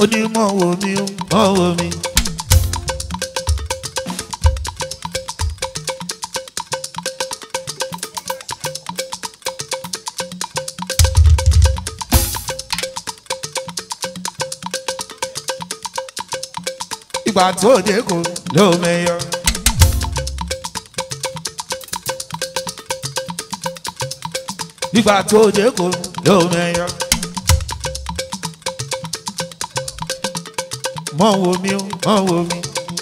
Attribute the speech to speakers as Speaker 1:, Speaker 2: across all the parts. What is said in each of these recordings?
Speaker 1: ó ní mọ̀ wò mí ó mọ̀ wò mí. ìgbà tó dé kò ló mẹyọ. ìgbà tó dé kò ló mẹyọ. mọ̀ wò mí ó mọ̀ wò mí.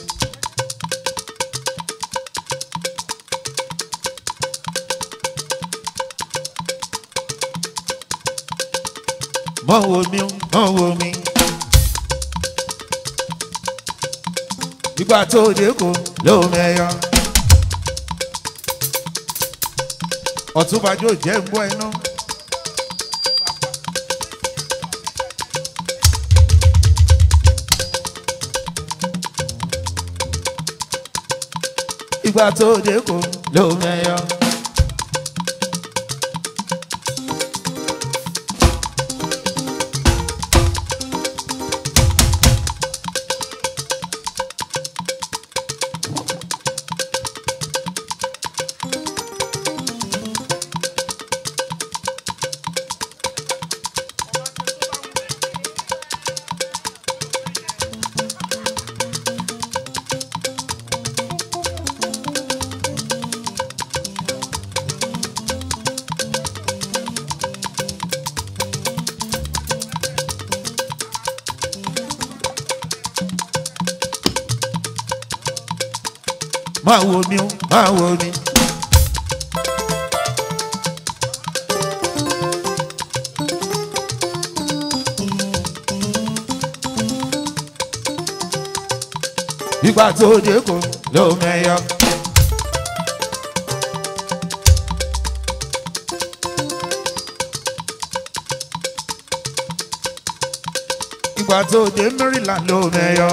Speaker 1: mọ̀ wò mí ó mọ̀ wò mí. ìgbà tó dé kò ló mẹyọ. ọ̀túnbàjò jẹ́ ń bọ́ iná. ìgbà tó dé kò ló mẹyọ. máa wo mi ó máa wo mi. ìgbà tó dé kò ló mẹyọ. ìgbà tó dé Maryland ló mẹyọ.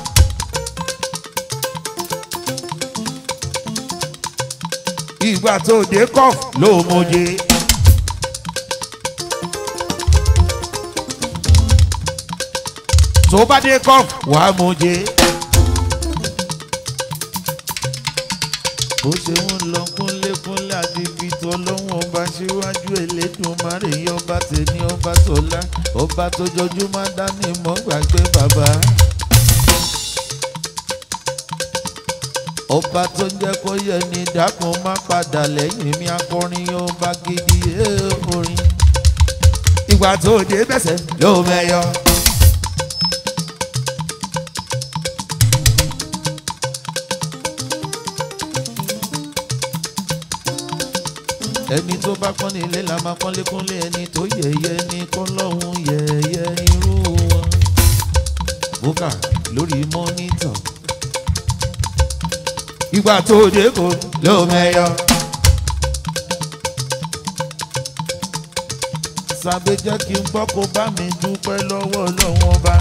Speaker 1: ìgbà tó dé kọ́f ló mọ̀jẹ̀. tó bá dé kọ́f wàá mọ̀jẹ̀. bó ṣe ń lọ kúnlékúnlé àti ibi tó lọ́wọ́ ọba síwájú Elédùmarè ọba tèmi ọba tọ́lá ọba tó jọjúmọ́ dání mọ́ gbàgbé bàbá. ọba tó ń jẹ́ kó yẹ ní dákun má padà lẹ́yìn mi akọrin ọba gidi ẹ̀ orin. ìgbà tó dé bẹ̀sẹ̀ ló mẹ́yọ. ẹni tó bá pọ́n nílé la máa pọ́n lékúnlé ẹni tó yẹ̀yẹ́ ní kọ́ lọ́hún yẹ̀yẹ́ irú wọn. bùkà lórí mọ́nítọ̀ ìgbà tó dé kò ló mẹyọ. sábẹ́ jẹ́ kí n gbọ́ kó bá mi dúpẹ́ lọ́wọ́ lọ́wọ́ bá.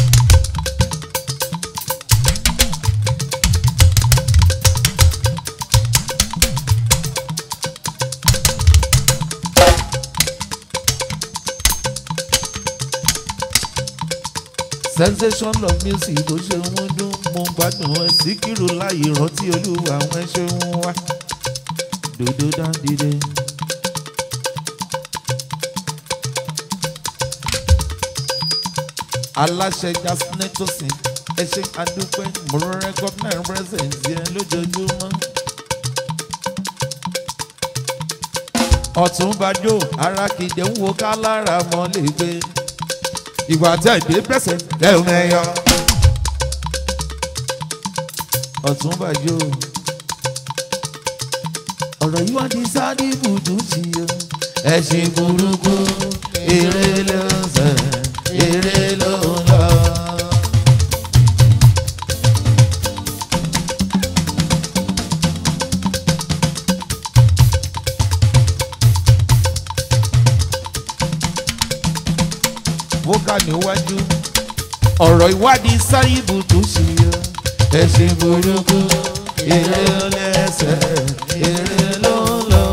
Speaker 1: sensation of music tó ṣe ń dún mo gbádùn ẹ síkírù láyé rántí olúwa àwọn ẹṣẹ ń wá dòdò dáńdìdè. aláṣẹ jasnetosin ẹ ṣe àdúpẹ́ mo recognize presence yẹn lójoojúmọ́. ọ̀túnbàjò arákìdé ń wo ká lára mọ́ lè gbé ìwà tẹ̀gbé bẹ̀sẹ̀ lẹ́ẹ̀mẹ́yọ. ọ̀túnbàjò ọ̀rọ̀ yìí wá di sáré ibùdó sí o. ẹ̀sìn burúkú eré ló ń sẹ̀ eré ló ń lọ. wọ́gà níwájú ọ̀rọ̀ ìwádìí sáyìbù tó ṣe yọ. ẹ̀sìn burúkú eré lẹ́sẹ̀ eré ló ń lọ.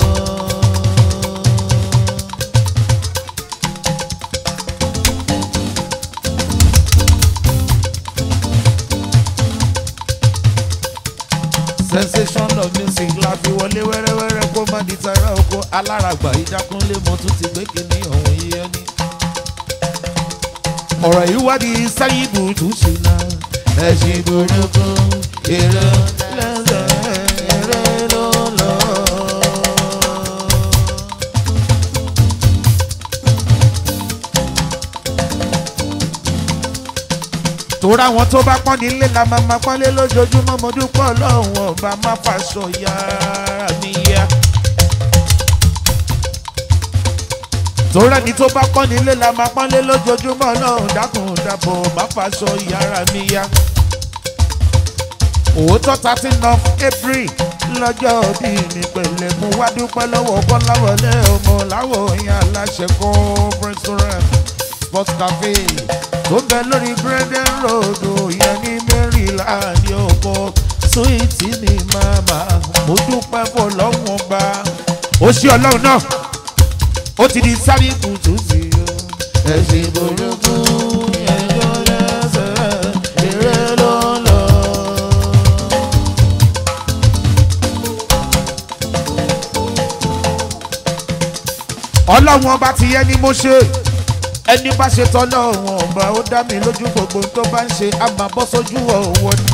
Speaker 1: sensation of music la fi wọlé wẹ́rẹ́wẹ́rẹ́ kó má di tara oko aláràgbà ìdákúnlé mo tún ti gbé kíní ọ̀hún yíyọ ní. ọ̀rọ̀ ìwádìí sáyìbù tún ṣe náà ẹ̀sìn burúkú èrè lẹ́sẹ̀ èrè ló lọ. tóra àwọn tó bá pọ́n nílé la máa máa pọ́nlé lójoojúmọ́ mo dúpọ̀ ọlọ́run ọba má fàṣọ yára mi yá. tóra ní tó bá pọ́n nílé la máa pọ́nlé lójoojúmọ́ ọlọ́run dákun dàbọ̀ má fàṣọ yára mi yá. òótọ́ thirteen of april lọ́jọ́ bí mi pẹ̀lẹ́ mo wá dúpẹ́ lọ́wọ́ kọ́láwọlé ọmọ láwọ̀ yẹn aláṣẹ conference restaurant sports cafe tó ń bẹ lórí Brendan Road yẹn ní Maryland ọkọ sóìtì ní màmá mo dúpẹ́ fún ọlọ́run ọba ó ṣí ọlọ́run náà ó ti di sáré kùtù sí i ẹ̀sìn burúkú ẹjọ́ lẹ́sẹ̀ eré ló ń lọ. ọlọ́run ọba ti yẹ ni mo ṣe ẹni bá ṣe tọ́lọ́ wọn ọba ó dá mi lójú gbogbo tó bá ń ṣe á máa bọ́ sójú ọ̀wọ́ ni.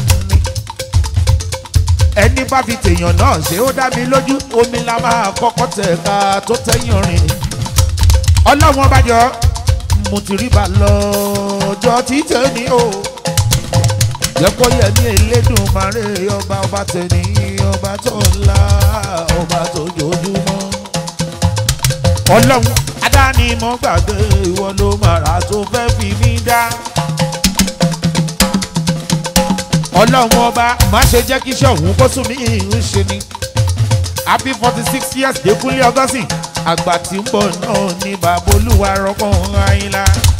Speaker 1: ẹni bá fi tèèyàn náà ṣe ó dá mi lójú omi la máa kọ́kọ́ tẹ̀ ká tó tẹ́yìn rìn. ọlọ́run ọba jọ mo ti rí bá lọ́jọ́ títẹ̀ ní o. jẹ́ kó yẹ ní Elédùmarè ọba ọba tẹ̀lé ọba tó ńlá ọba tó jojúmọ́. ọlọ́run adáni mo gbàgbé ìwọ ló màrà tó fẹ́ fi mí dá. ọlọ́run ọba má ṣe jẹ́ kí iṣẹ́ òun kó sùn mí ń ṣe ni. happy forty six years dékúnlé ọgọ́sìn àgbà tí ń bọ̀ náà ní bàbá olúwa rọ́pò ayínlá.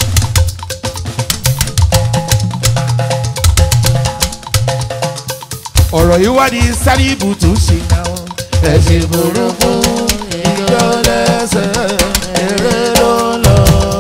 Speaker 1: ọ̀rọ̀ yìí wá ní sáré ibùtú ṣe náà ẹ̀sìn burúkú ìjọ lẹ́sẹ̀ eré ló ń lọ.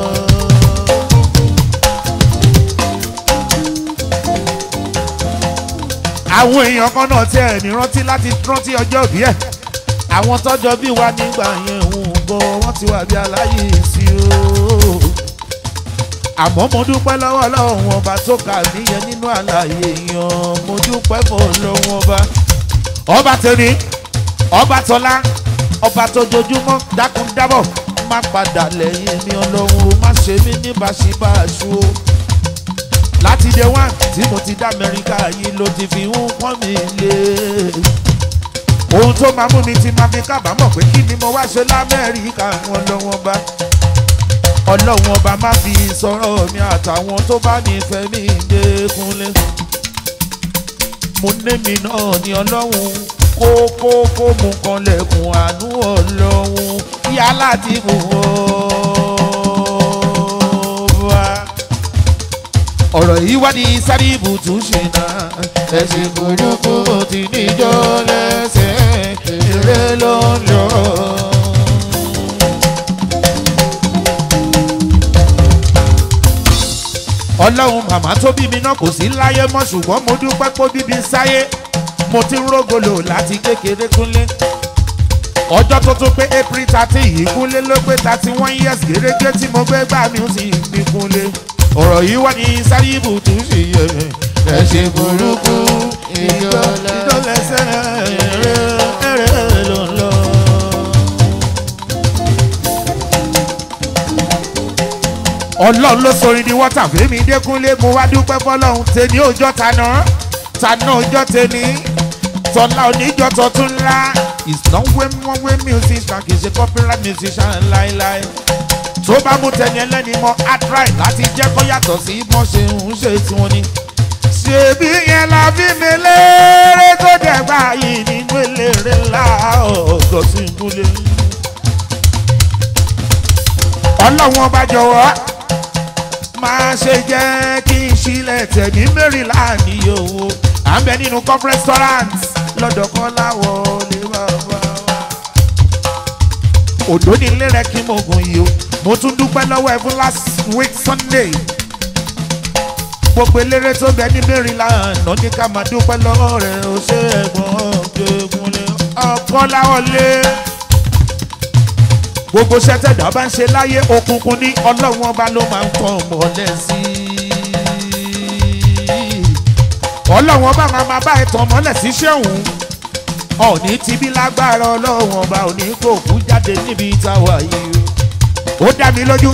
Speaker 1: àwọn èèyàn kan náà tí ẹ̀ ní rántí láti rántí ọjọ́ bí ẹ̀ àwọn tọ́jọ́ bí wa nígbà yẹn ń bọ̀ wọ́n ti wà bí aláyè sí o. àmọ́ mo dúpẹ́ lọ́wọ́ lọ́wọ́ ọba tó kà mí yẹn nínú àlàyé èèyàn mo dúpẹ́ fọ́ lọ́wọ́ ọba. ọba tẹ̀lé ọba tọ́lá ọba tó jojúmọ́ dákun dábọ̀ má padà lẹ́yìn mi ọlọ́run má ṣe mí ní báṣibáṣu o láti dé wá tí mo ti dá amẹ́ríkà yìí ló ti fi ń pọ́n mi lé ohun tó máa mú mi ti máa fi kábàámọ̀ pé kí ni mo wá ṣe lamẹ́ríkà ọlọ́run ọba ọlọ́run ọba má fi sọ̀rọ̀ mi àtàwọn tó bá nífẹ̀ẹ́ mi dékunlé mo ní mi náà ní ọlọ́run kó kó kó mú kan lẹ́kùn àánú ọlọ́run yá láti mú wá. ọ̀rọ̀ yìí wá ní sáré ibùtú ṣe náà ẹ̀sìn burúkú ti níjọ́ lẹ́sẹ̀ eré ló ń lọ. ọlọ́run màmá tó bí mi náà kò sí láyé mọ́ ṣùgbọ́n mo dúpẹ́ pé bíbí sáyé mo ti ń rógolo láti kékeré kúnlé ọjọ́ tó tó pé april thirty yìí kúnlé ló pé thirty one years gẹ́gẹ́ tí mo gbé gbà mí sí ní kúnlé ọ̀rọ̀ yìí wá ní sáyébù tó ṣe yẹ ẹ ṣe burúkú ìjọ ìjọlẹsẹ eré eré ló ń lọ. ọlọ́run ló sọ ní wọ́tà fèmí dẹ́kunlé mo wá dúpẹ́ fọlọ́run tèmi òjọ́ taná taná òjọ́ tèmi tọ́lá oníjọ́ tọ́tún ńlá is not wey wọ́n wey musician kì í ṣe copyright musician láéláé tó bá mú tẹni ẹlẹ́ni mọ́ atrai láti jẹ́ kó yàtọ̀ sí bọ́n ṣe ń ṣe tiwọn ni. ṣèbí yẹn la bí mi léèrè tó dẹ̀gbà yìí nínú eléré ńlá ọ̀gọ́ sí ìkúlé. ọlọ́run ọba jọ̀wọ́ máa ṣe jẹ́ kí n ṣílẹ̀ tẹ̀ ní maryland yìí o à ń bẹ nínú cup restaurant lọ́dọ̀ kan láwọ̀ lè wá wá wá. òdò ní ilé rẹ kí mo gùn yìí o mo tún dúpẹ́ lọ́wọ́ ẹ fún last week sunday gbogbo eléré tó bẹ ní maryland lọ ní ká máa dúpẹ́ lọ́wọ́ rẹ ó ṣe ẹ̀gbọ́n kọ́lá ọ̀lẹ́ gbogbo sẹ́tẹ̀dá bá ń ṣe láyé òkùnkùn ní ọlọ́run ọba ló máa ń tọ́ mọ́lẹ̀ sí i ọlọ́run ọba máa máa bá ẹ̀tàn mọ́lẹ̀ sí ṣẹ́hùn ọ̀ní tibí lágbára ọlọ́run ọba òní kò kú jáde níbi táwa yìí ó dá mi lójú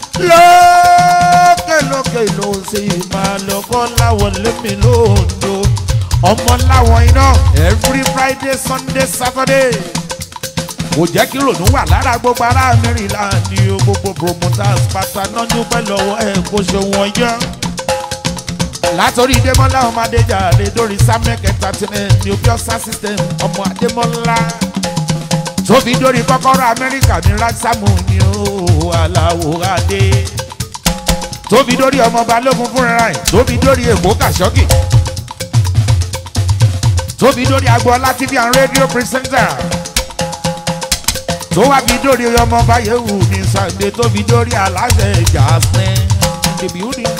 Speaker 1: lókè lókè ló sì máa lọ́kọ́ láwọn lémi lóńdó ọmọ láwọn iná every friday sunday saturday kò jẹ́ kí rònú wà lára gbogbo ará maryland ní o gbogbo promoters pátá náà dúpẹ́ lọ́wọ́ ẹ̀ kó ṣe wọ́n yán látòrí démọ́lá ọmọ adéjàre lórí samuel entertainment ní opiosa system ọmọ adémọ́lá tóbi dórí kọ́kọ́rọ́ amẹ́ríkà ní rásámù ní o aláwọ̀ adé tóbi dórí ọmọ balógun fúnra ẹ̀ tóbi dórí èkó kàṣọ́kì tóbi dórí agboola tv and radio presenter tó wá bí dórí ọmọ báyẹ̀wò ní sàgbé tóbi dórí aláṣẹ jasmin the building.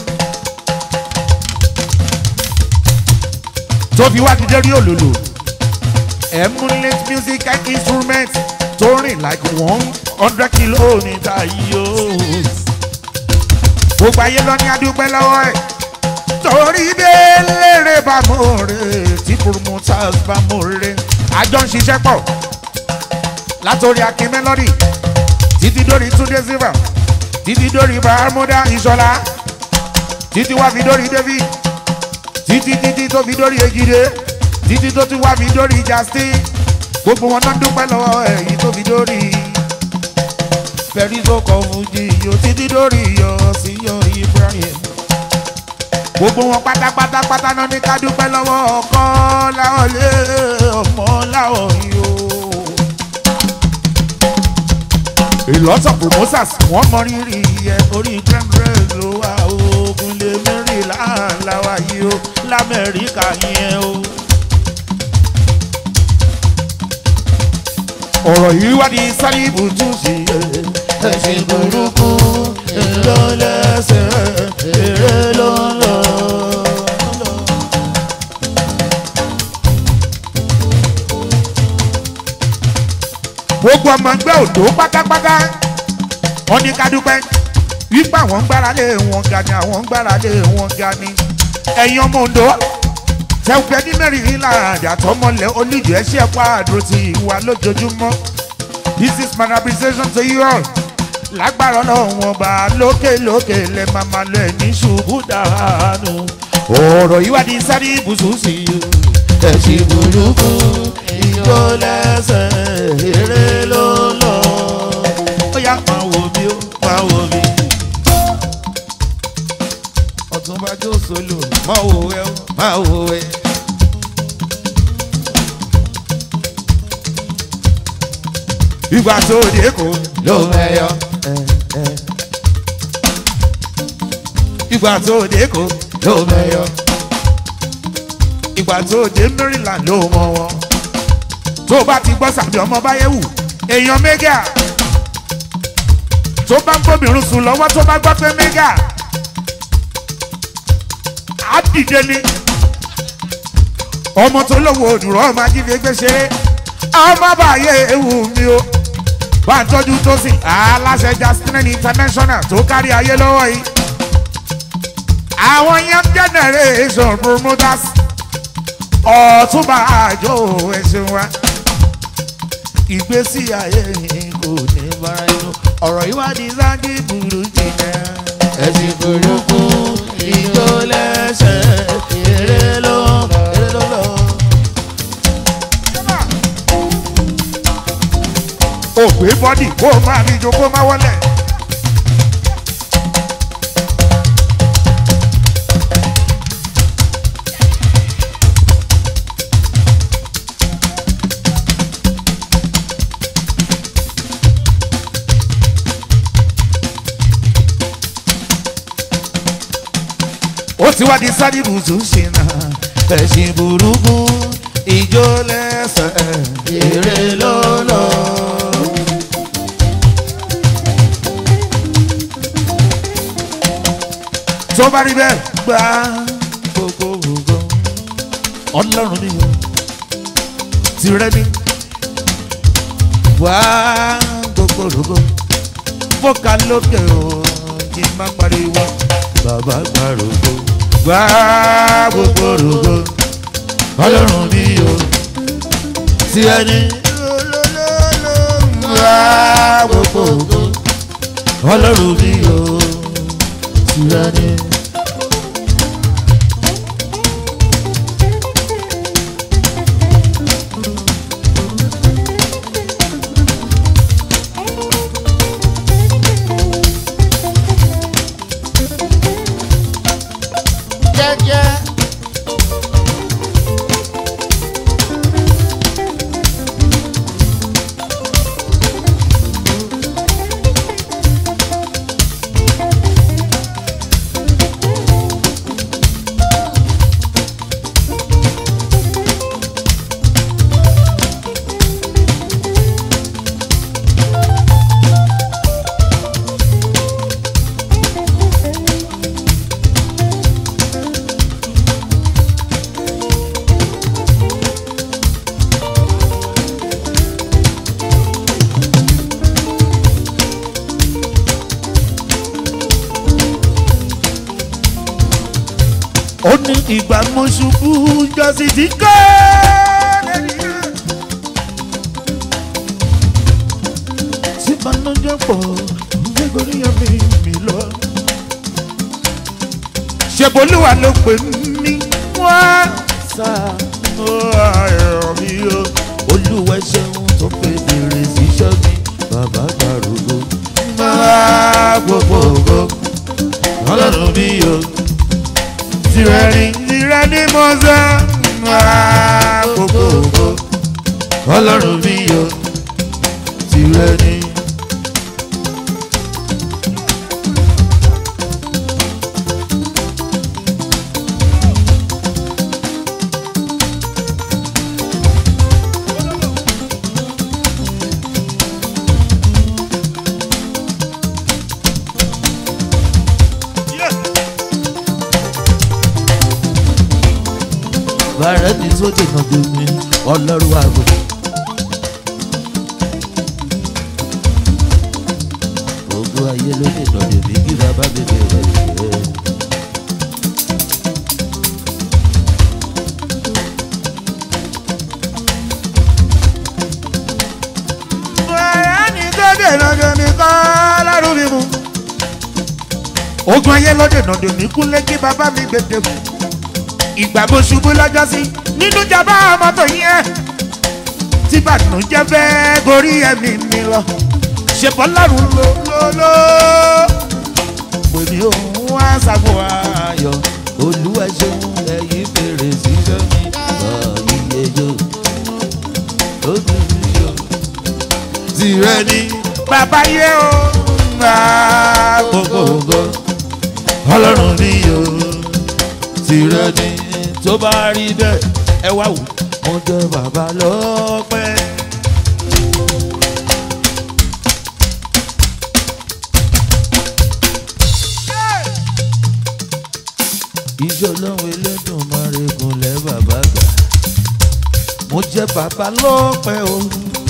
Speaker 1: tó fi wá ti dé rí òlòlò emulate music and instrument tó rìn like one hundred kilometre yìí o. gbogbo ayé lọ ní adúpẹ́ lọ́wọ́ ẹ̀ torí délére bá mo rè tí promoters bá mo rè àjọ ń ṣiṣẹ́ pọ̀ látòrí akin melody títí dórí túndé silva títí dórí bahamuda ìṣọlá títí wá fi dórí david títí títí tó fi dórí egide títí tó tún wá fi dórí justin gbogbo wọn náà dúpẹ́ lọ́wọ́ èyí tó fi dórí fẹ́rí tó kọ fújì yóò títí dórí yọ sí yọ ibrahim gbogbo wọn pátápátá pátá náà ní ká dúpẹ́ lọ́wọ́ ọkọ láwọn lé ọmọ láwọn yìí o. a lot of promoters wọ́n mọ rírì yẹ orí grandress ló wà ogun lè mẹ́rin láàláwá yìí o lamẹ́ríkà yẹn o. ọ̀rọ̀ yìí wá di sálíbù tún sí ẹ̀sìn burúkú èrò lẹ́sẹ̀ èrè ló ń lọ. gbogbo ọmọ ẹgbẹ́ òdò pátápátá wọ́n ní ká dúpẹ́ wípé àwọn ń gbára lé wọn ga ni àwọn ń gbára lé wọn ga ni ẹ̀yin ọmọ òǹdó tẹ̀wé ní mẹ́rìnlá àdàtọ́ mọ́lẹ̀ olùjọ́ ẹ̀ ṣe ẹ̀kọ́ àdúró ti ìwà lójoojúmọ́ this is my appreciation to you all lágbára ọlọ́run ọba lókè lókè lẹ máa ma lọ ẹ̀ ní ṣubú dànù ọ̀rọ̀ yìí wá di sáré ibùsùn sí i ẹ̀sìn burúkú ìjọ lẹ́sẹ̀ eré ló lọ ó yá máa wò mí ó máa wò mí ọ̀túnba jó solo máa wò ẹ́ ó máa wò ẹ́. ìgbà tó dé kò ló mẹ́yọ. ìgbà tó dé kò ló mẹ́yọ. ìgbà tó dé maryland ló mọ wọn. tó o bá ti gbọ́ sàbí ọmọ báyẹ̀wò èèyàn mẹ́gà tó bá ń bóbìnrin sùn lọ́wọ́ tó bá gbọ́ pé mẹ́gà á dìde ni ọmọ tó lówó òdùrọ̀ ọmọ ajínigbé ṣeré ọmọ báyé ewu mi o bá ń tọ́jú tó sì aláṣẹ jasmine international tó kárí ayé lọ́wọ́ yìí àwọn young generation promoters ọ̀túnba àjò ẹ̀sìn wa ìgbésí ayé yìí kò ní bára inú ọ̀rọ̀ yìí wá di sáńgì burú jìnnà ẹ̀sìn burúkú ìjó lẹ́sẹ̀ eré ló eré ló lọ. ògbé bọ́dì kó o máa fi jo kó o máa wọlé. ó ti wá di sádìbù tó ṣe náà ẹ̀sìn burúkú ìjó lẹ́sẹ̀ eré ló lọ. tó bá rí bẹ́ẹ̀ gbá gbogbo gbogbo ọlọ́run ni o tìrẹ ni wá gbogbo rògbò mo kà lókè o kí n má pariwo bàbá gba rògbò wá gbogbo rògbò ọlọ́run mi o tí ẹni wá gbogbo rògbò ọlọ́run mi o tí ẹni. jẹ́jẹ́. ó ní ìgbà mo ṣubú jọ́sí tí kò tí ìbànújẹ́ pọ̀ nítorí ẹ̀mí mi lọ. ṣèbólúwa ló pè mí wá sá ó ayọ̀ mi o olúwa ṣeun tó pè bèrè síṣẹ́ mi bàbá gbàrúgbó máa gbogbo ògo ọlọ́run mi o tirẹni tirẹni mọ́sá máa gbogbo ògo ọlọ́run mi o tirẹni. bàrẹ́ ní tó dènà domi ọlọ́run àgọ́. gbogbo ayé ló dènà domi kí bàbá bèbè rẹ̀ jẹ́. bàrẹ́ ní tó dènà domi kọ́ lọ́rùn mi mú. ogun ayé ló dènà domi kúnlé kí bàbá mi gbèdé fún ìgbà mo ṣubú lọ́jọ́ sí nínú jàmbá mọ́tò yẹn tí bàtúnjẹ́ fẹ́ gorí ẹ̀mí mi lọ ṣèpọ̀ lọ́rùn ló ló ló pè mí òun wá sago ayọ̀ olúwa ṣeun ẹ̀yìn fèrè síṣẹ́ mi iye yó lójú mi yó. tìrẹ ni bàbá yẹ o máa gbogbo ògo ọlọ́run mi yó tìrẹ ni tó bá rí bẹ́ẹ̀ ẹ wá wò mo jẹ bàbá lọ́pẹ́. iṣẹ́ ọlọ́run elédùn máa regun lẹ́ bàbá gbà mo jẹ bàbá lọ́pẹ́ o.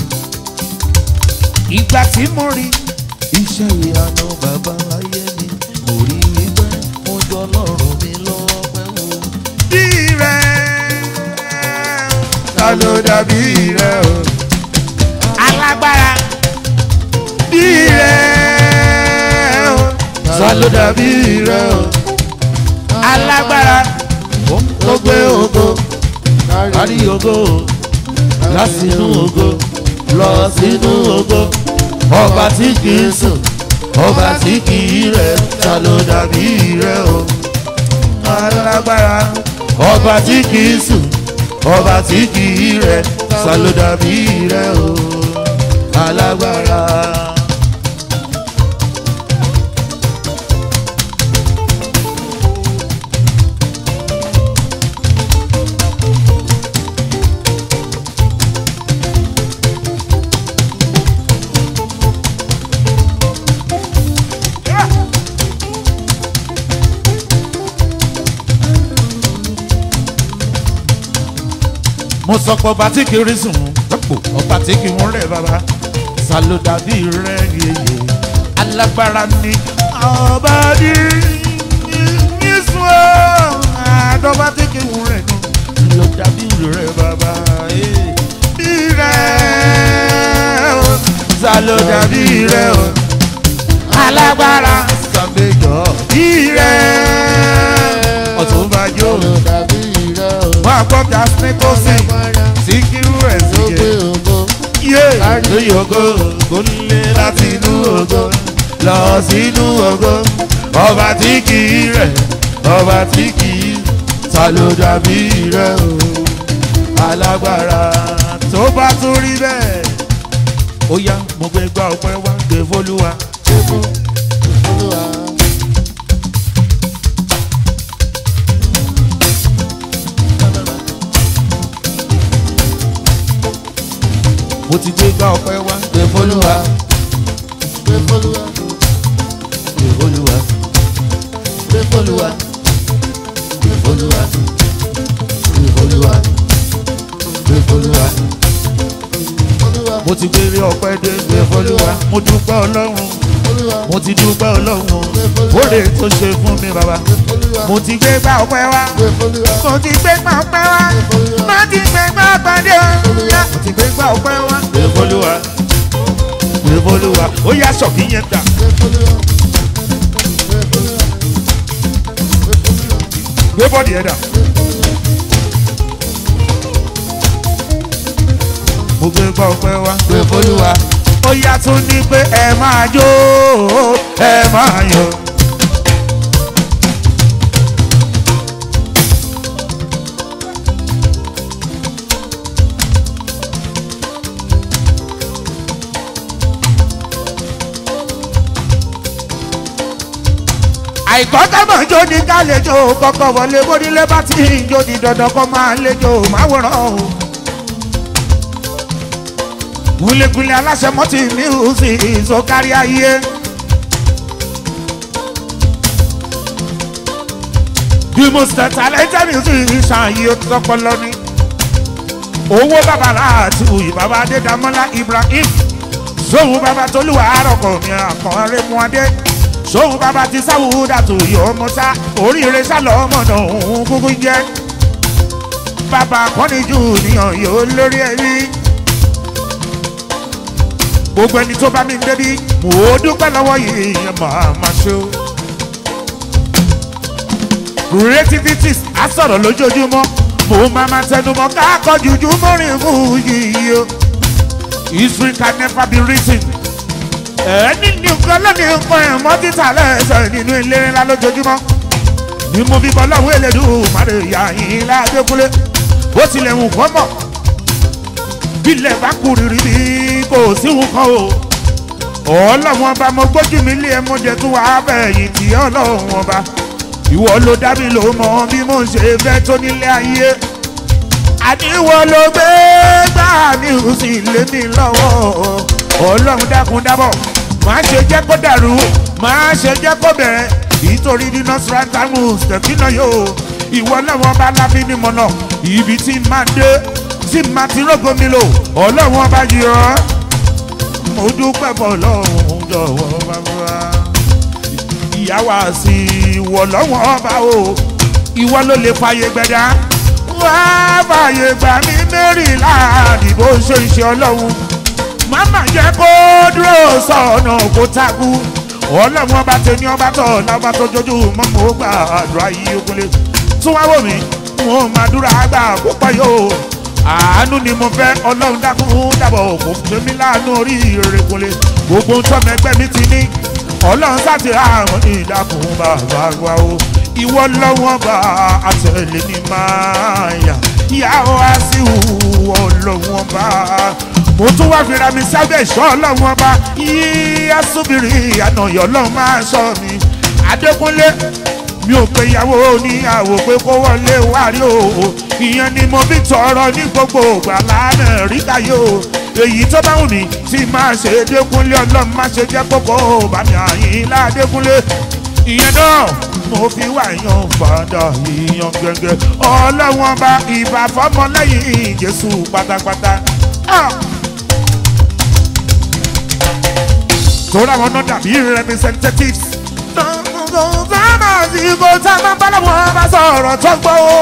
Speaker 1: ìgbà tí mo rí iṣẹ́ ìyanu bàbá ayé mi mo rí wípé mo jọ ọlọ́run mi lọ́pẹ́ o. bí rẹ̀ ta ló dàbí rẹ̀ o. alágbára bí rẹ̀ o. ta ló dàbí rẹ̀ o. alágbára ó gbé ògo kárí ògo lásìnú ògo lọ sínú ògo ọba tí kì í sùn ọba tí kì í rẹ̀ ta ló dàbí rẹ̀ o. alágbára ọba tí kì í sùn ọba tí kì í rẹ̀ ta ló dàbí rẹ̀ o. alágbára. mo sọ pé ọba tí kì í rí sùn lọ́pọ̀ ọba tí kì í wọ́n rẹ̀ bàbá salo dàbí rẹ yeye alágbára ni ọba ní yíṣu àdọ́bà tí kì í wù rẹ̀ nù ló dàbí rẹ bàbá bí rẹ salo dàbí rẹ o alágbára sàgbéjọ bí rẹ ọ̀túnbàjọ́
Speaker 2: dàbí rẹ o.
Speaker 1: wọn àkọ́jà snake síkírù ẹ̀ sí
Speaker 2: tó gbé
Speaker 1: yẹ
Speaker 2: ògo.
Speaker 1: yé lórí ògo gòlè láti inú ògo lọ sínú ògo ọba tí kì í rẹ̀ ọba tí kì í ta ló dàbí rẹ̀ o alágbára tó bá tún rí bẹ́ẹ̀ ó yá mo gbé gbá ọpẹ́ wá gbé fólúwa
Speaker 2: Olúwa.
Speaker 1: mo ti gbé gbá ọpẹ́ wá gbé fólúwa
Speaker 2: Gbé fólúwa.
Speaker 1: gbé fólúwa
Speaker 2: Gbé fólúwa. Gbé fólúwa. Gbé fólúwa. Gbé fólúwa. Olúwa.
Speaker 1: mo ti gbé rí ọpẹ́ dé gbé fólúwa mo dúpẹ́ ọlọ́run
Speaker 2: Olúwa.
Speaker 1: mo ti dúpẹ́ ọlọ́run oore tó ṣe fún mi bàbá
Speaker 2: Gbé fólúwa.
Speaker 1: mo ti gbé gbá ọpẹ́ wá
Speaker 2: Gbé fólúwa.
Speaker 1: mo ti gbé gbá ọpẹ́ wá mo ti gbé gbá ọpẹ́ o mo ti gbé gbá ọpẹ́ wá. gbé fólúwa gbé fólúwa ó yá sọ̀kì yẹn gbà
Speaker 2: Gbé fólúwa. Gbé fólúwa. Gbé fólúwa.
Speaker 1: gbé bọ́ọ̀dì yẹn dà. mo gbé gbá ọpẹ́ wá gbé fólúwa ó yá tún ní pé ẹ máa jó ẹ máa yọ̀. àìkọ́ kámọ̀ jó ní kálejò kọ́kọ́ wọlé bónílé bá ti ń jó ní dandan kọ́ máa lejò máwòrán o. gúlégúlé aláṣẹ mọ́tì music ìsọkárí ayé. bí mo ṣe talented music ṣàyè ó tọpọlọ ni. owó bàbá láti wùyí bàbá adédàmọ́lá ibrahim sóhun bàbá tolúwa àròkọ mi àkànrẹ́ mu adé sóhun bàbá ti sáwùúdà tó yọ ọmọ sá oríire sálọ ọmọ náà òun kúkú jẹ bàbá kọ́nìjú níyàn yóò lórí ẹbí gbogbo ẹni tó bá mi ń débi mò ó dúpẹ́ lọ́wọ́ yìí ẹ máa máa ṣe o. creativities á sọ̀rọ̀ lójoojúmọ́ mo máa máa tẹnumọ́ káàkọ́ jùjú mọ́rin fún yìí o history can never be written ẹni nìkan lónìí nǹkan ẹ̀ mọ́ títà lẹ́sẹ̀ nínú ilé ńlá lójoojúmọ́ ni mo fi bọ́ lọ́wọ́ elédùn márè ìyá yìí ládékúnlé bó tilẹ̀ wù kọ́ mọ̀ bílẹ̀ bá kú rírì bí kò sí wù kọ́ o ọlọ́wọ́n ọba mo gbójú mi lé ẹ mo jẹ tún wàá bẹ̀yìn tí ọlọ́wọ́n ọba ìwọ ló dá mi ló mọ bí mo ṣe fẹ́ tó nílé ayé àníwọ̀ ló gbé gbà mí ò sì lé mi lọ́wọ́ ọlọ́run dákun dábọ̀ má ṣe jẹ́ kó dàrú má ṣe jẹ́ kó bẹ̀rẹ̀ nítorí nínú srantamu stẹ̀kínà yóò ìwọ lọ́wọ́ bá lábí ní mọ̀nà ibi tí má dé tí má ti rógo mi lò ọlọ́run ọba yìí ọ́ mo dúpẹ́ bọ̀ lọ́run jọ̀wọ́ bàbá ìyá wa sí ìwọ lọ́wọ́ ọba o ìwọ ló lè fàyè gbẹ̀dá wá fàyè gbà mí mẹ́rìnlá àdìbò ṣe iṣẹ́ ọlọ́run màmá jẹ́ kó dúró sọ̀nà kó takú ọlọ́run ọba tẹni ọba tọ̀ lábá tó jojú mọ́ mo gbà àdúrà yìí ogunlé tún wá wò mí wọn máa dúrà gbà púpọ̀ yóò àánú ni mo fẹ́ ọlọ́run dákun dábọ̀ kò fún mi láàánú orí ìrèkùnlé gbogbo ń tọ́mọ ẹgbẹ́ mi ti ní ọlọ́run sáti àrùn ní ìdákun bàbá wa o ìwọ lọ́wọ́ bá àtẹ̀lé ní máa yà ìyàwó àṣìwò ọlọ́wọ́ bá mo tún wá fira mi sábẹ́ ìṣọ́ ọlọ́wọ́ bá yíyá súbìrì ànàyàn ọlọ́run máa sọ mi adékúnlé mi ò pe ìyàwó oníyàwó pé kó wọlé wárí o ìyẹn ni mo fi tọrọ ní gbogbo ògbà lánàá ríkà yóò èyí tó bá wù mí tí máa ṣe dékúnlé ọlọ́run má ṣe jẹ́ kókó bàmí àyìn ládékúnlé ìyẹn náà mo fi wá yan fàdà ìyan gẹ́gẹ́ ọlọ́wọ́n bá ìbà fọmọlẹ́yìn jésù pátápátá. Ah! torí àwọn náà dàbí representatives. sábà sí kò sábà bá làwọn bá sọ̀rọ̀ tó gbọ́ o.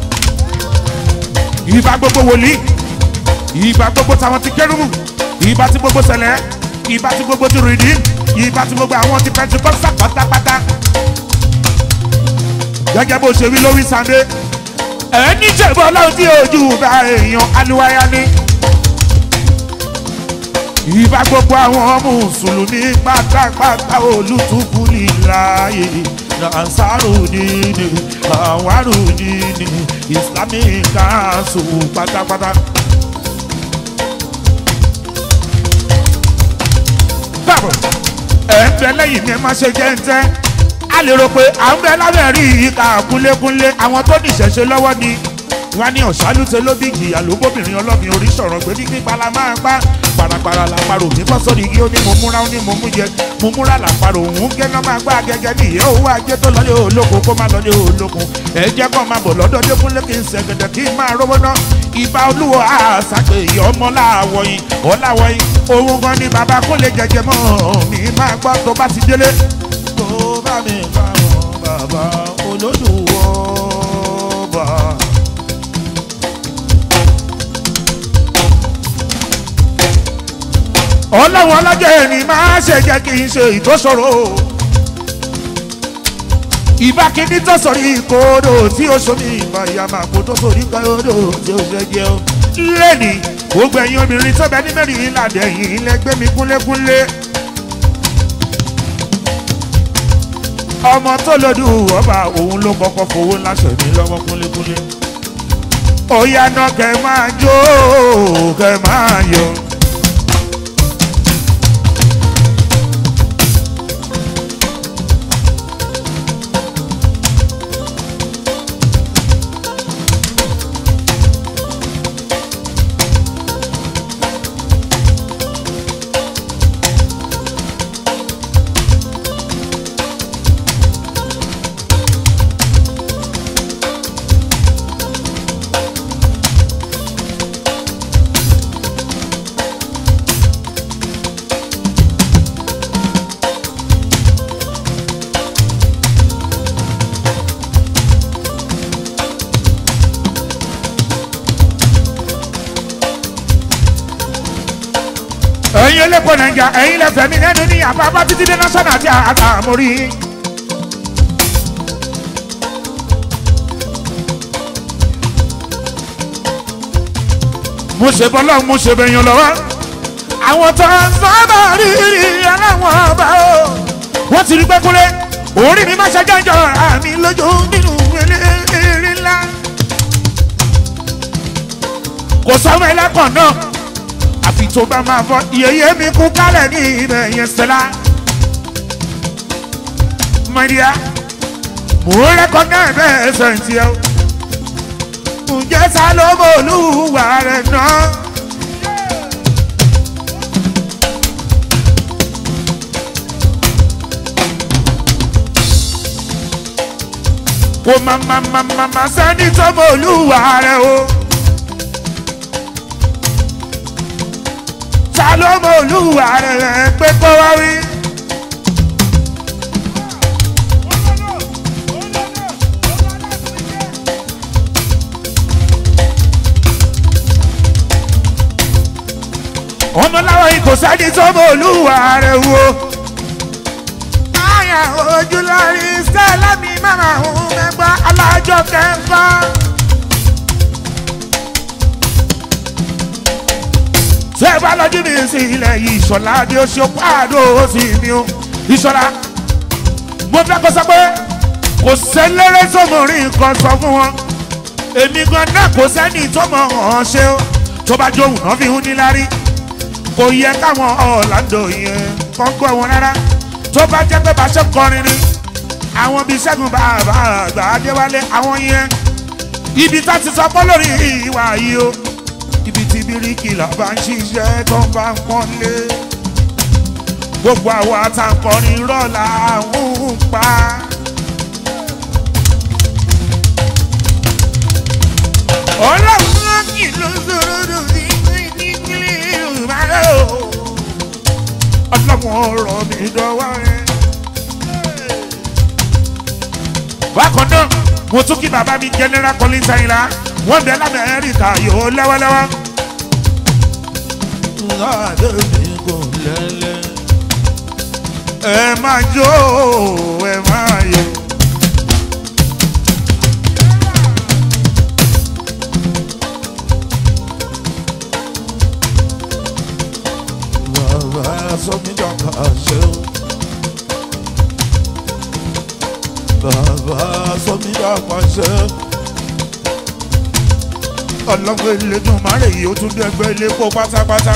Speaker 1: ìbá gbogbo wòlíì ìbá gbogbo táwọn ti kérúbù ìbá ti gbogbo sẹlẹ̀ ìbá ti gbogbo ti rìdí ìbá ti gbogbo àwọn ti pẹntikọ́sà pátápátá. gẹ́gẹ́ bó ṣe wí lórí sànńdé ẹni jẹ̀bọ́ lọ́wọ́ tí ojú bá èèyàn aluwaya ní. ìbá gbogbo àwọn mùsùlùmí pátápátá olùtúkú níláyè nasarudini awarudini islamic council pátápátá. báwo ẹ̀ ń bẹ lẹ́yìn mi ẹ má ṣe jẹ́ ń tẹ́ a lè rò pé à ń bẹ lábẹ́ rí ìka kúnlékúnlé àwọn tó ní ìṣẹ̀ṣe lọ́wọ́ ni wọ́n ní ọ̀ṣálùtẹ̀ ló bí ìjìyà ló bóbìnrin ọlọ́bìn orí sọ̀rọ̀ pé ní pípa la máa pa parapara làparò mi bọ́ sórí igi ó ní mo múra ó ní mo mú jẹ mo múra làparò òun gẹ́nà máa gbá gẹ́gẹ́ bí ìyẹ́ owó ajé tó lọ́lé olókun kó má lọ́lé olókun ẹ jẹ́ kó máa bọ̀ lọ́dọ̀ dékúnlé kí n sẹ̀gẹ̀dẹ̀ kí n máa rówó ná ìbá olúwo àṣàpè ìyá ọmọ láàwọ̀ yìí ọ̀làwọ̀ yìí òun gan ni bàbá kó lè jẹjẹ mọ́ mi máa gbọ́ tó bá ti délé tó bá mi pa wọn bàbá olódùwọ̀ bá. ọlọ́run ọlọ́jọ́ ẹni máa ṣe jẹ́ kí n ṣe ìtòsọ̀rọ̀ ìbá kíní tó sọ̀rí ìkódò tí ó sọ ní ìgbà ìyá máa kó tó sọ̀rí kódò tí ó ṣe jẹ́ o. lẹ́nì gbogbo ẹ̀yin obìnrin tó bẹ ní mẹ́rin ìlànà ẹ̀yìn ilẹ̀ gbé mi kúnlékúnlé. ọmọ tó lòdù ọba òun ló kọ́kọ́ fowó láṣẹ mi lọ́wọ́ kúnlékúnlé. ó yá náà kẹ́ máa jó kẹ́ máa yọ. ẹ̀yin elépo nàìjà ẹ̀yin lẹ́fẹ̀ẹ́ mi lẹ́nu ní àbábá títí dé national àti àtàmórí. mo ṣe bọ́lá mo ṣe bẹ̀yàn lọ́wọ́ àwọn tó ń sábà rí aláwọ̀ ọba o wọ́n ti rí pẹ́kúlé orí mi má ṣe jẹ́jọ́ àmì lójú nínú eléré ńlá kò sọ́mọ ẹlẹ́kọ̀ọ́ náà àfi tó bá máa fọ iyeye mi kú kálẹ̀ ní ibẹ̀ yẹn sẹ́la. mọ̀díà mo rẹ́kọ̀ náà bẹ́ẹ̀ sẹ̀ǹtì ẹ̀ ǹjẹ́ sá ló mọ̀ olúwa rẹ̀ náà. kò má má má má má sẹ́ni tó mọ̀ olúwa rẹ̀ o. ta ló mọ olúwa rẹ̀ pé kó wá wí. ọmọláwa yìí kò sẹ́ni tó mọ olúwa rẹ̀ wo. àyà ojúlọ́rí stella mi máma ń mẹ́gbà alájọ kẹfà. ṣé ẹ bá lọ́jú mi sí ilẹ̀ yìí ìṣọ̀lá ni ó ṣe pàdó ó sì ní o ìṣọ̀lá mo fẹ́ kó sọ pé kò sẹ́lẹ́rẹ́ sọ́mọ̀rin nǹkan sọ fún wọn èmi gan náà kò sẹ́ni tó mọ̀ ọ́n ṣe ó tó bá jó òun náà fi hún ní lárí kò yẹ káwọn ọ̀làǹdò yẹn kọ́ gbọ́ wọn rárá tó bá jẹ́ pé bá ṣe kọrin ni àwọn bíi ṣẹ́gun bàbá àgbà adéwálé àwọn yẹn ibi tá ti sọ pọ́ lórí ìwà yìí o ibi tí bíríkìlà bá ń ṣiṣẹ́ tó bá ń pọ́nlé gbogbo àwọn àtàkọrin rọ́ọ̀lá ń pa. ọlọ́run kì ló sọ̀rọ̀ sí ìpínlẹ̀ ìbàdàn o. ọlọ́run ọ̀rọ̀ mi dọ́wọ́ ẹ. bákan náà mo tún kí bàbá mi general collins ayinla wọ́n bẹ lamẹ́ríkà yóò lẹ́wọ́lẹ́wọ́. láàdé mi kò lẹ́lẹ́. ẹ máa jó ẹ máa yọ. bàbá sọmídọ́kà ṣeun. bàbá sọmídọ́kà ṣeun. ọlọ́gbẹ́ ìlẹ́dùn márẹ̀ yìí ó tún dẹ́gbẹ́ ilé kó pátápátá.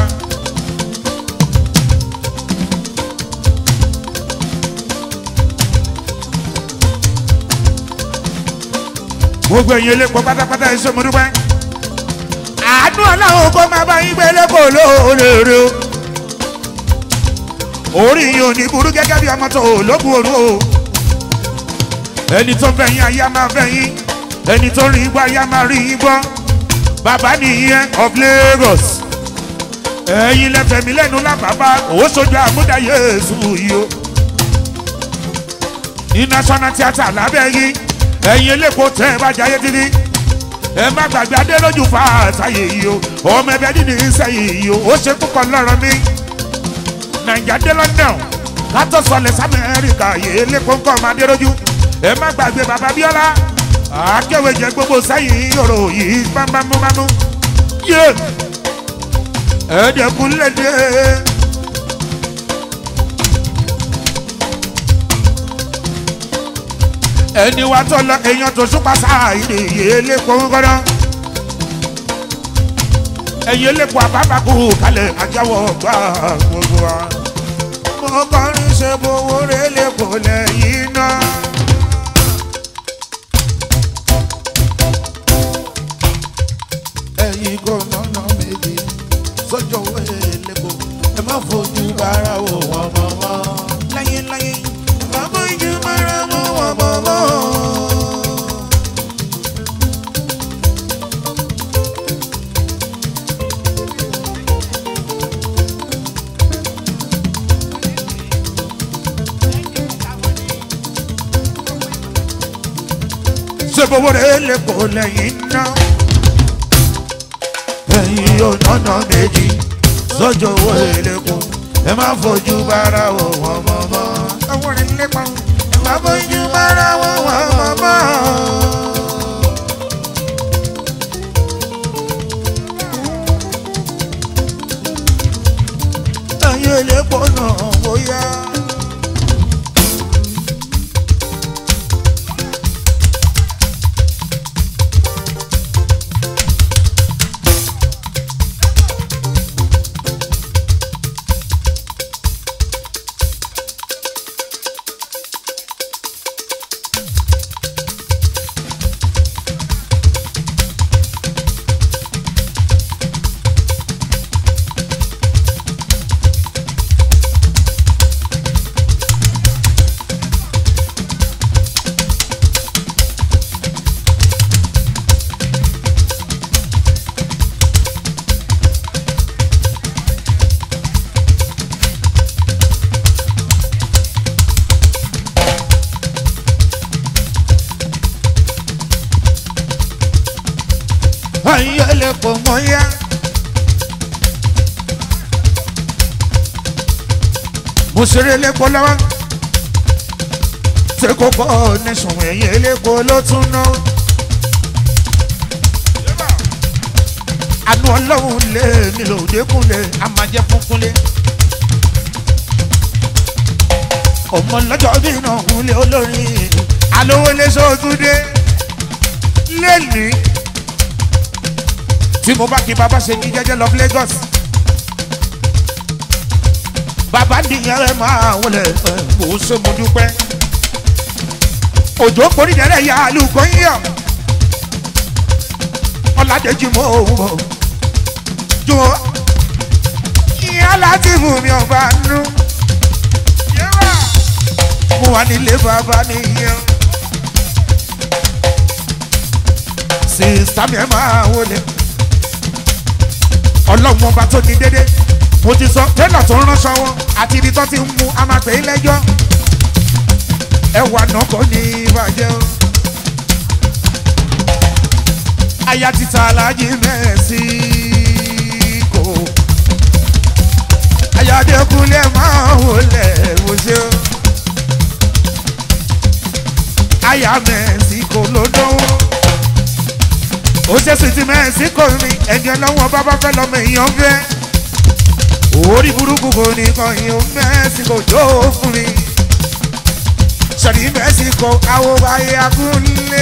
Speaker 1: gbogbo ẹ̀yin elépo pátápátá ẹ̀ ṣe mo dúpẹ́. àánú ọlọ́run kó máa bá yín gbé lẹ́kọ̀ọ́ lóòrè o orí yìí ò ní burú gẹ́gẹ́ bí ọmọ tó lókun òru o ẹni tó fẹ́ yín ayé á máa fẹ́ yín ẹni tó rí igbó ayé á máa rí yín gbọ́ bàbá nìyẹn of Lagos ẹ̀yin lẹ́fẹ̀ẹ́ mi lẹ́nu lábàbá òwò sojú àmúdá Yéésù yìí o ní national theatre lábẹ́ yín ẹ̀yin eléko tẹ́ ẹ bá jayé títí ẹ má gbàgbé adélójú fàáṣàyè yìí o ọmọ ẹbẹ dídì ń sẹ́yìn yìí o ó ṣe púpọ̀ lọ́rọ̀ mi nàìjà dé london kátó sọlẹ̀ sámẹ́ríkà yìí lẹ́kọ̀ọ́ nǹkan ọmọ adéròjú ẹ má gbàgbé bàbá bíọ́lá akéwé jẹ gbogbo sẹ́yìn yòrò yìí bámbámúbámú yé ẹ̀ẹ́dẹ̀kùn lédè. ẹni wa tó lọ èèyàn tó súpa sáà ìdè yìí lẹ́kọ̀ọ́ ńkọ́dọ́ ẹ̀yin lẹ́kọ̀ọ́ àbábàkù kalẹ̀ ajáwọ̀ gbà gbogbo wa. mo kọrin ṣe bowó rẹ lẹ́kọ̀ọ́ lẹ́yìn náà. ẹ̀yin gómìnà méjì sọ́jọ́ owó lẹ́kọ̀ọ́ ẹ má fojú bára wò wọ́n mọ́ mọ́. láyé láyé ẹ má fojú bára wò wọ́n mọ́ mọ́. ṣe bowó rẹ̀ lè kó lẹ́yìn náà. ẹ̀yin yóò nọ́nà méjì sọ́jọ́ owó èlékún ẹ má fojú bára wò wọ́n mọ́ mọ́. àwọn rẹ̀ lépa ẹ má fojú bára wò wọ́n mọ́ mọ́. ẹ̀yin elépo náà bóyá. ẹ̀yin elépo mọ́yá. mo ṣeré elépo lọ́wọ́ ṣé kò kọ́ nẹ́sùn ẹ̀yin elépo ló tún ná. àánú ọlọ́run lé mi lòdì kúnlẹ̀ a máa jẹ́ fún kúnlẹ̀. ọmọ lọ́jọ́ bí náà kúnlẹ̀ olórin alówó lé sóòtúndé lẹ́nìí tí mo bá kí bàbá ṣe ní jẹ́jẹ́ lọ Lagos bàbá nìyẹn rẹ máa wọlé ẹ mò ń ṣe mo dúpẹ́ òjò porídẹrẹ ya àlùkò yíyọ ọládẹjì mọ òun mọ jọ ìyá láti mú mi ọba nú mo wà nílé bàbá nìyẹn sista mi ẹ máa wọlé ọlọ́run ọba tó ní dédé mo ti sọ tẹ́lọ̀ tó ń ránṣọ wọn àti ibi tó ti ń mu a máa pè é lẹ́jọ́ ẹwà náà kò ní ìbàjẹ́ o. aya títa alájí mẹ́síkò ayádekunlé máa wọlé wọṣẹ́ o. aya mẹ́síkò ló dánwó ó ṣe sì ti mẹ́síkò ni ẹni ọlọ́wọ́n bá bá fẹ́ lọ́mọ èèyàn fẹ́ orí burúkú kò ní kọyìn ó mẹ́síkò jó fún mi sọ̀rí mẹ́síkò àwọn ayé akúnlé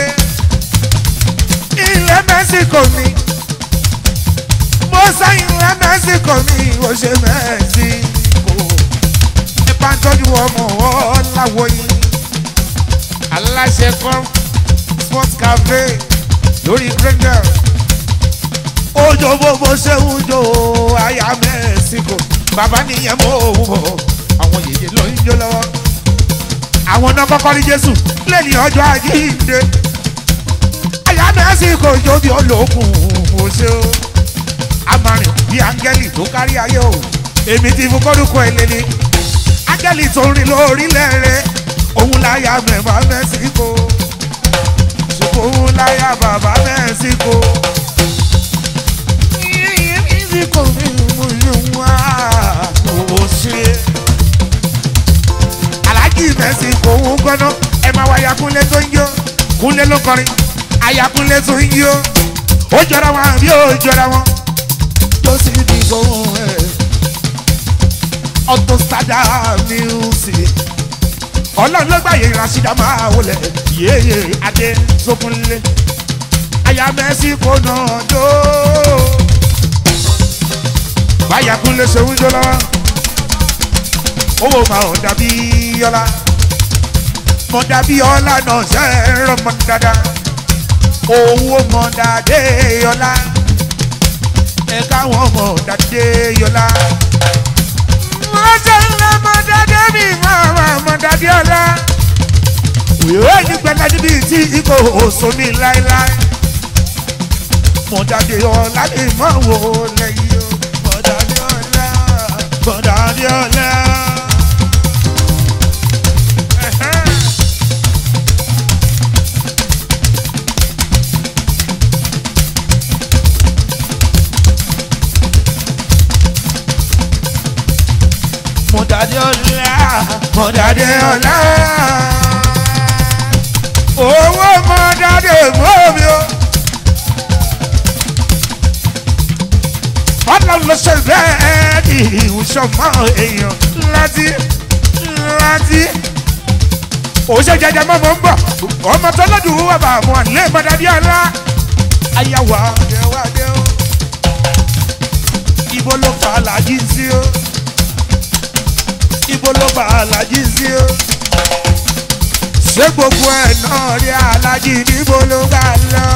Speaker 1: ilẹ̀ mẹ́síkò mi mo sáyìn ilẹ̀ mẹ́síkò mi ó ṣe mẹ́síkò ẹ bá ń tọ́jú ọmọ ọ̀làwọ̀ yìí aláṣẹ kan sports cafe lórí grendel ojo gbogbo ṣe ń jo aya mẹ́síkò bàbá nìyẹn mọ́ òun bọ̀ àwọn yèyé ló ń jó lọ́wọ́ àwọn náà kọ́kọ́ rí jésù lẹ́yìn ọjọ́ àjíǹde aya mẹ́síkò jó bí olókùn òṣè o amarin bí áńgẹ́lì tó kárí ayé o èmi ti fún kọ́dúkọ ẹlẹ́ni áńgẹ́lì tó rìn lórílẹ̀ rẹ̀ òun láyà mẹ́fà mẹ́síkò ṣùgbọ́n òun láyà bàbá mẹ́síkò mẹ́síkò mi mú yín wá owó ṣe aláàjì mẹ́síkò òun gbọ́ná ẹ máa wáyà kúnlé tó ń yó kúnlé ló kọrin ayakunlé tó ń yó ó jọra wọn àbí ó jọra wọn tó sì di gbóhùn ẹ Auto Stada music ọlọ́run ló gbàyè ìránṣídà máa wọlé yéye adé sókúnlé aya mẹ́síkò náà jó báyàkúnlé ṣe ń jó lọ́wọ́ owó máa ń dàbí ọlá mọ̀ dàbí ọlá náà ṣe é rọmọ dáadáa owó mọ̀ dàdé ọlá ẹ káwọn mọ̀ dàdé ọlá wọ́n ṣe ń lọ mọ̀ dàdé mi máa mọ̀ dàdé ọlá òyìnbó ní gbẹ́lá níbi tí ikọ̀ òsò ní láéláé mọ̀ dàdé ọlá lè mọ̀ wò lẹ́yìn o mọ̀ dàdé ọlá mọ̀ dàdé ọlá. Ẹ̀hẹ́n. mọ̀dàdé ọ̀la mọ̀dàdé ọ̀la owó mọ̀dàdé mọ́mi o. ọ̀nà ló ṣe bẹ́ẹ̀ ni ìwúṣọ̀mọ́ èèyàn láti láti. ó ṣe jẹjẹ mọ́mọ́ ń bọ̀ ọmọ tó lọ́dún wà bá àwọn àlẹ́ mọ̀dàdé ọ̀la ayáwó àdéhùn o. ibo ló fa làjí sí o ibo ló bá alájí sí o. ṣé gbogbo ẹ̀ náà rí alájí níbo ló bá lọ.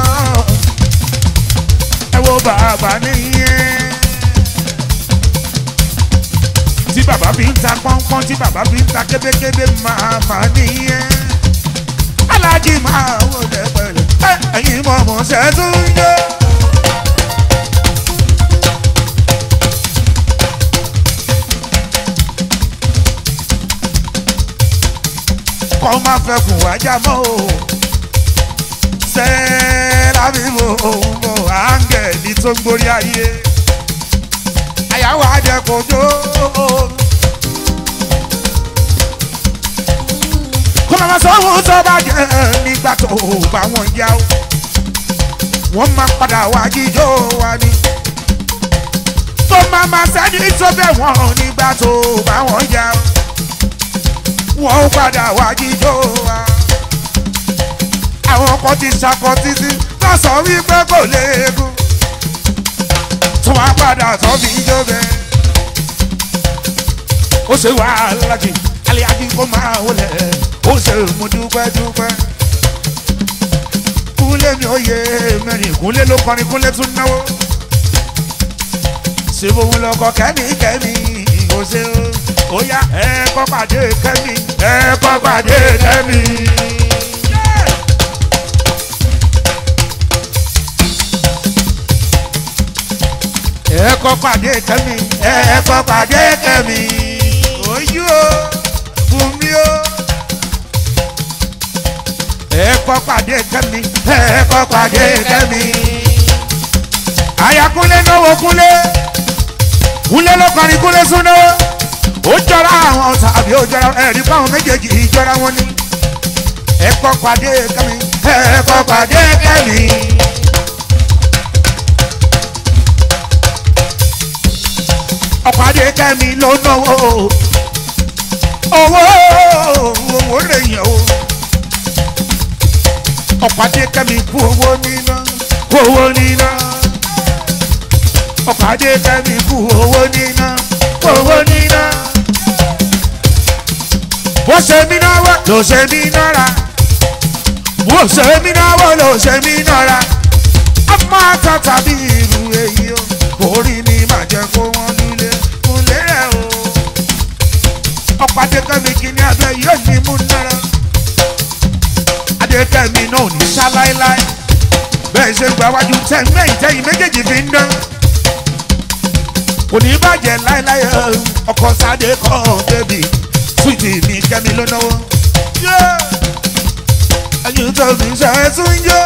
Speaker 1: ẹ wo bàbá nìyẹn. tí bàbá fi ń ta pọ́npọ́n tí bàbá fi ń ta kébékébé màmá nìyẹn. alájí máa wọlé pẹ̀lú ẹ̀yin mọ̀mọ́ ṣẹ́tún yé. kọ́ má fẹ́ kùn wájà mọ́ o. sẹ́ẹ̀rà mi mò ń bọ̀ áńgẹ̀lì tó ń gborí ayé. àyàwó àjẹkọ̀jọ́. kó má má sọ ohun tó bá jẹ́ nígbà tó bá wọn yá o. wọ́n máa padà wá jíjó wa ni. tó má má sẹ́ni tó bẹ̀ wọ́n nígbà tó bá wọn yá o wọ́n ó padà wá jíjó wa. àwọn kan ti ṣakọ títí tó sọ wípé kò léegun. tó wá padà tó fi jó bẹ́ẹ̀. ó ṣe wàhálà jì alẹ́ ají kó máa wọlé ó ṣe mú dúpẹ́ dúpẹ́. kúnlé mi ò yé mẹ́rin kúnlé ló kọrin kúnlé tún náwó. ṣé mo ń lọ kọ kẹ́mi kẹ́mi ìgò ṣe o ó yá ẹ kọ́ pàdé kẹ́mi ẹ kọ́ pàdé kẹ́mi. ẹ̀ẹ́kọ́ pàdé kẹ́mi ẹ̀ẹ́kọ́ pàdé kẹ́mi ojú o bùnmi o ẹ̀ẹ́kọ́ pàdé kẹ́mi ẹ̀ẹ́kọ́ pàdé kẹ́mi àyàkúnlé náwó kúnlé kúnlé ló kọrin kúnlé súná ó jọra àwọn tàbí ó jọra ẹ̀rí fáwọn méjèèjì ìjọra wọn ni ẹ̀ẹ́kọ́ pàdé kẹ́mi ẹ̀ẹ́kọ́ pàdé kẹ́mi. ọ̀pàdé kẹ́mi ló náwó owó owó lè yàn o ọ̀pàdé kẹ́mi kú owó níná kú owó níná ọ̀pàdé kẹ́mi kú owó níná kú owó níná bó ṣe mí náwó ló ṣe mí nára bó ṣe mí náwó ló ṣe mí nára a máa tàtà bí irú èyí o orí mi máa jẹ kó wọn lulẹ̀ kúnlẹ̀ rẹ̀ o ọ̀pọ̀ adékẹ́mi kìíní abẹ́ yóò ní mú nára adékẹ́mi náà ò ní sá láéláé bẹ́ẹ̀ ṣe gba wájú tẹ̀ mẹ́yìn tẹ́yìn méjèèjì fi ń dán kò ní bàjẹ́ láéláé ọkọ̀ sáde kọ́ bébì súwìtì mi kẹ́mi ló náwó ẹ̀yin tó mi ṣe é tún yó.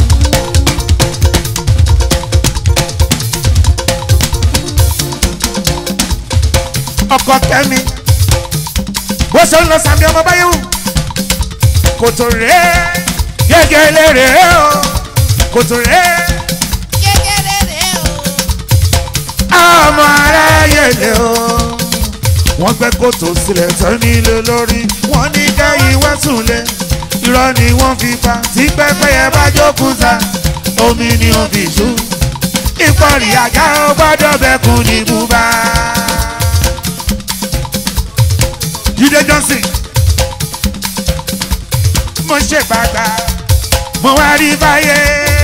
Speaker 1: ọkọ kẹmi bó ṣe ń lọ sàmì ọmọ báyìí wù kòtò rẹ gẹgẹlẹ rẹ o kòtò rẹ
Speaker 3: kékeré rè o.
Speaker 1: ọmọ aráyé lè o wọ́n gbẹ́ kòtò sílẹ̀ tán nílé lórí wọ́n ní kẹ́yìn wá súnlẹ̀ irọ́ ni wọ́n fi pa tí pẹ́pẹ́yẹ bá jókòó sa omi ni wọ́n fi ṣú ìpọ́nrí àga ó gbọ́dọ̀ bẹ́kùn ní bùbá. Jídé Johnson mo ṣe gbàgbà mo wá rí báyé.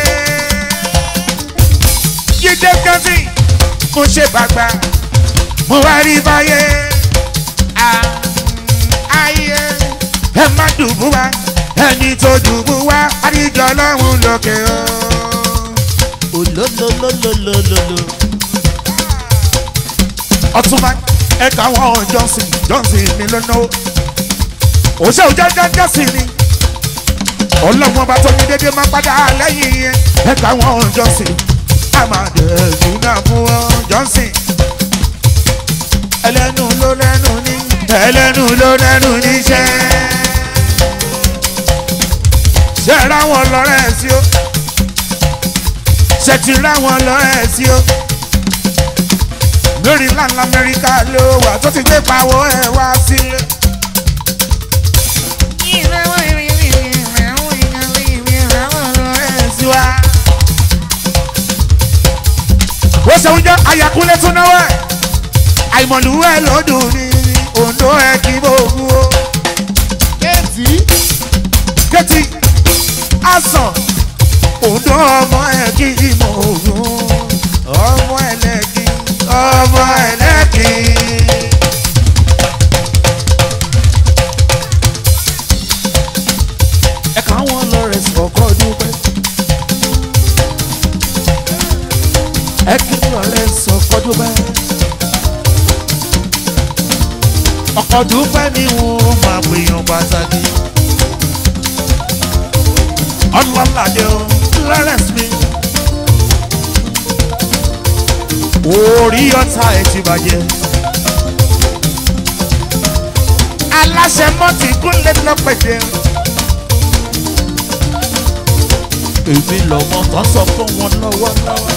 Speaker 1: Jídé Johnson mo ṣe gbàgbà mo wá rí báyé. Ah, Ayé ẹ má dùbú wa ẹni tó dùbú wa àdìjọ lọ́hùn lókè o.
Speaker 2: olólólólólólóló.
Speaker 1: Ọtúnba ẹ̀ka wọn Johnson Johnson mi ló náwó. Òṣè òjá Johnson ni. Ọlọ́run ọba tó ní dédé máa padà lẹ́yìn yẹn. Ẹ̀ka wọn Johnson. Àmàdé Júnà fún wọn Johnson. Ẹlẹ́nu ló lẹ́nu ní. Ẹlẹ́nu ló lẹ́nu níṣẹ́. Ṣé ra wọn lọ́rẹ́ sí o? Ṣé ti ra wọn lọ́rẹ́ sí o? lórí ńláńlá amẹ́ríkà ló wà tó ti gbé pawọ́ ẹ̀ wá sílé. sí wa. ó ṣe oúnjẹ ayakunlé tún náwó ẹ̀ àìmọ̀lú ẹ̀ lọ́dún ní òǹdó ẹ̀ kí gbogbo o.
Speaker 2: kéètì
Speaker 1: kétì àsàn òǹdó ọmọ ẹ̀ kí mọ̀ ògùn ọmọ ẹlẹ́kì ọmọ ẹlẹ́kì. ẹ̀ka wọn lọ rẹ̀ sọ̀kọ́ dúpẹ́. ẹ̀kí lọ rẹ̀ sọ̀kọ́ dúpẹ́. ọkọ̀ dúpẹ́ ni wọ́n máa pèèyàn pàtàkì. ọlọ́ládé o lawrence mi. orí ọ̀tá ẹ̀ ti bàjẹ́. aláṣẹ mọ́tì gúnlẹ̀ lọ́pẹ̀dẹ̀. èmi lọ́mọ tó sọ fún wọn lọ́wọ́lọ́wọ́.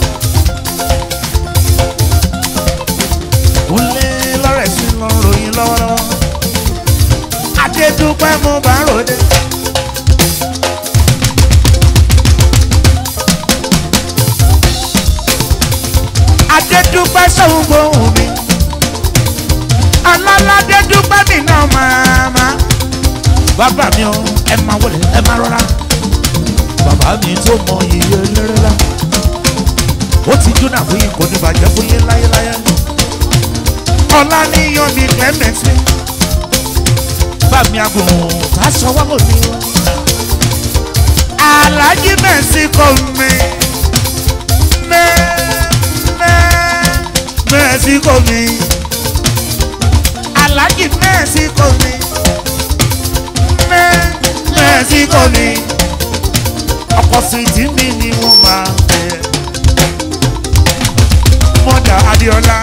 Speaker 1: gúnlẹ̀ lọ́rẹ̀ sí lọ ròyìn lọ́wọ́lọ́wọ́. adédúpẹ́ mo bá ròde. adédúpẹ́ sóhun gbóhùn mi ọlọ́ládé dúpẹ́ mi náà màmá bàbá mi ò ẹ máa wọlé ẹ máa rọra bàbá mi tó mọ iye lérélá ó ti jóná fún yín kò ní bàjẹ́ fún yín láyéláyé ọlá níyan ní clement mi bàmí àgùn táṣọ wà lómi alájí mẹ́sì kò mi mẹ́ mẹ́ mẹ́síkò mi aláàjì mẹ́síkò mi mẹ́ mẹ́síkò mi ọkọ̀ sídìí mi ni wọ́n máa bẹ̀ mọ́dà adéọlá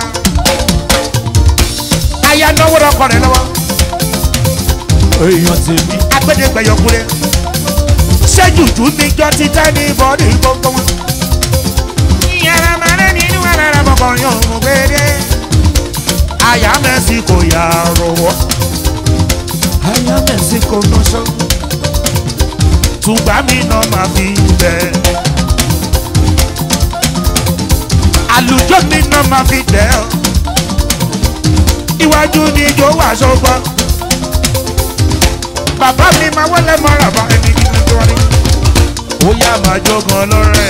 Speaker 1: aya náwó lọkọ rẹ lọ́wọ́ èèyàn tèmi agbẹdẹgbẹyọkúrẹ ṣẹjùjú níjọ ti tẹ ní bọdì gbogbo wọn. ìyára màrẹ́ nínú alára bọ̀kọ̀rin òun gbére aya mẹ́sì kò yà rọwọ́ aya mẹ́sì kò nọ́ṣọ́ tùgbà mi náà máa fi bẹ́ẹ̀. àlùjọ mi náà máa fi tẹ̀ ọ́ iwájú ni ijó wà sọ́gbọ́ bàbá mi máa wọlé mọ́ra bá ẹni kí ni tó rí ó yá máa jogan lọ́rẹ́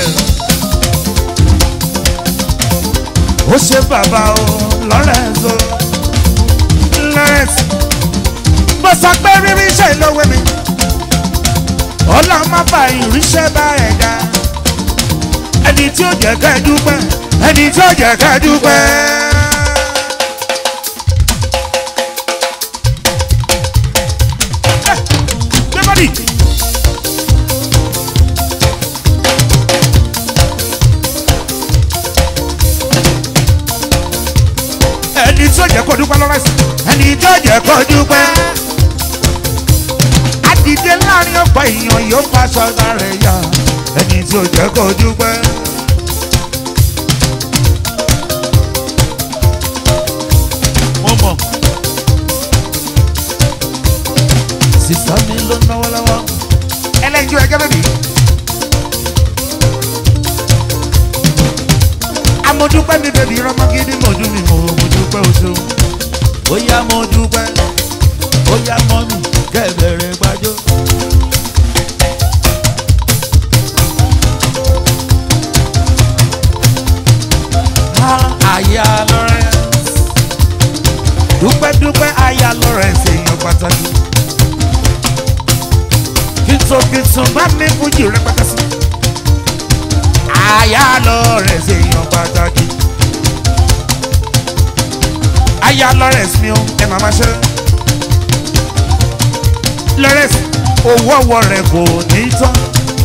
Speaker 1: ó ṣe bàbá o lọ́rẹ́sọ lọ́rẹ́sì mo sọ pé rírí iṣẹ́ ìlówó mi ọlọ́run má bá ìríṣẹ́ bá ẹ̀dá ẹni tí ó jẹ́ ká ẹ dúpẹ́ ẹni tí ó jẹ́ ká ẹ dúpẹ́. Everybody. ẹni tí ó jẹ́ kó dúpẹ́ lọ́rẹ́ sí ẹni tí ó jẹ́ kó dúpẹ́. àdìdé láàrin ọ̀pọ̀ èèyàn yóò fa sọ́dọ̀ rẹ̀ yá ẹni tí ó jẹ́ kó dúpẹ́. mo mọ̀ sísá mi ló náwó lọ́wọ́ ẹlẹ́jọ́ ẹgẹ́ bẹ́bí. amọ̀dúpẹ́ mi bèbí rọ́mọ́gídí mọ̀jú mi mọ̀ mọ̀dúpẹ́ oṣù. ó yá mo dúpẹ́ ó yá mọ́ mi kẹ́bẹ̀rẹ̀ gbájọ́. àyà lọ́rẹ́ dúpẹ́ dúpẹ́ àyà lọ́rẹ́ ṣèyàn pàtàkì. kìtùkìtù bá mi fújì rẹpẹtẹ sí. àyà lọ́rẹ́ ṣèyàn pàtàkì. àyà lọ́rẹ́ mi ò ẹ màmá ṣe. lọ́rẹ́ owó ọwọ́ rẹ̀ kò ní tán.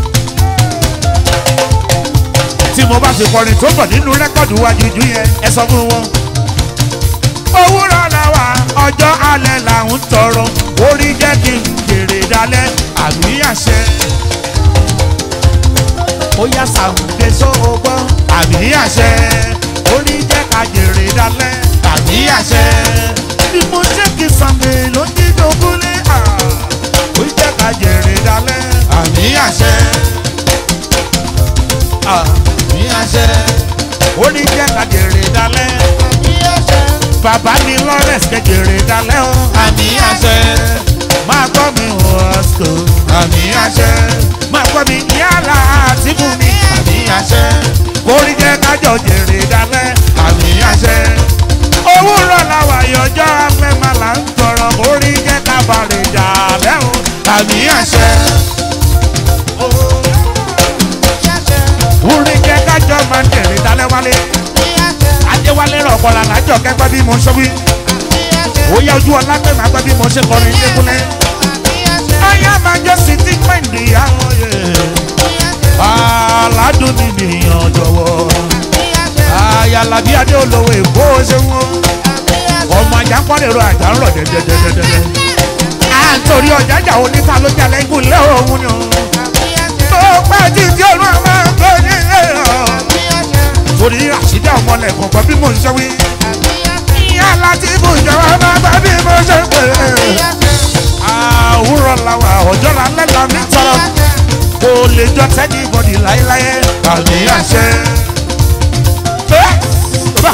Speaker 1: tí mo bá ti kọrin tó bọ̀ nínú rẹ́kọ̀dù wa jújú yẹn ẹ sọ fún wọn. òwúrọ̀ la wà ọjọ́ alẹ́ là ń tọrọ orí jẹ́ kí n jèrè dalẹ̀ àmì àṣẹ. ó yá sàmùdé sóògbọ́ àmì àṣẹ. orí jẹ́ ká jèrè dalẹ̀ àmì àṣẹ. bí mo ṣe kí sàmì ló ń dídò kúlé à. orí jẹ́ ká jèrè dalẹ̀ àmì àṣẹ. àmì àṣẹ. orí jẹ́ ká jèrè dalẹ̀ bàbá mi lawrence kékeré dalẹ́ o. àmì àṣẹ. máa gbọ́ mi wọ́ọ̀sìkò. àmì àṣẹ. máa gbọ́ mi yálà àti fún mi. àmì àṣẹ. kórìí jẹ́ kájọ jèrè dalẹ́. àmì àṣẹ. òwúrọ̀ làwà yọjọ́ afẹ́ máa là ń tọrọ. kórìí jẹ́ kábàárẹ̀ dalẹ́ o. àmì àṣẹ. orí jẹ́ kájọ máa jèrè dalẹ́ wálé. adéwálé rọ̀kọ̀lá lájọ kẹ́gbẹ́ bí mo ṣe wí. ó yá ojú ọlá pé màá gbọ́ bí mo ṣe kọrin débúlẹ̀. ọyá máa jọ sí tí pẹ́ǹdì àwọn yẹ. aládùn mi nìyàn jọ̀wọ́. ayálábí adé olówó èkó ṣe wọ́n. ọmọ ajá ń pọ́n èrò àjà ń rọ̀ dẹ́dẹ́dẹ́dẹ́dẹ́. à ń torí ọjà jà oníta ló jà lẹ́gùn lé òun ni o. tó pẹ́ jíjí olú àwọn ọmọ ní ẹ̀rọ. torí àṣìdá ọmọlẹ̀ kọ̀ọ̀kan bí mo ń ṣe wí. ìyá láti ibùjọba máa gbà bí mo ṣe ń pè é àwùrọ̀ làwà ọjọ́ la lẹ́la mi tọrọ kò lè jọ tẹ́ni bọ́dì láéláé àmì àṣẹ. Ẹ́, bàbá.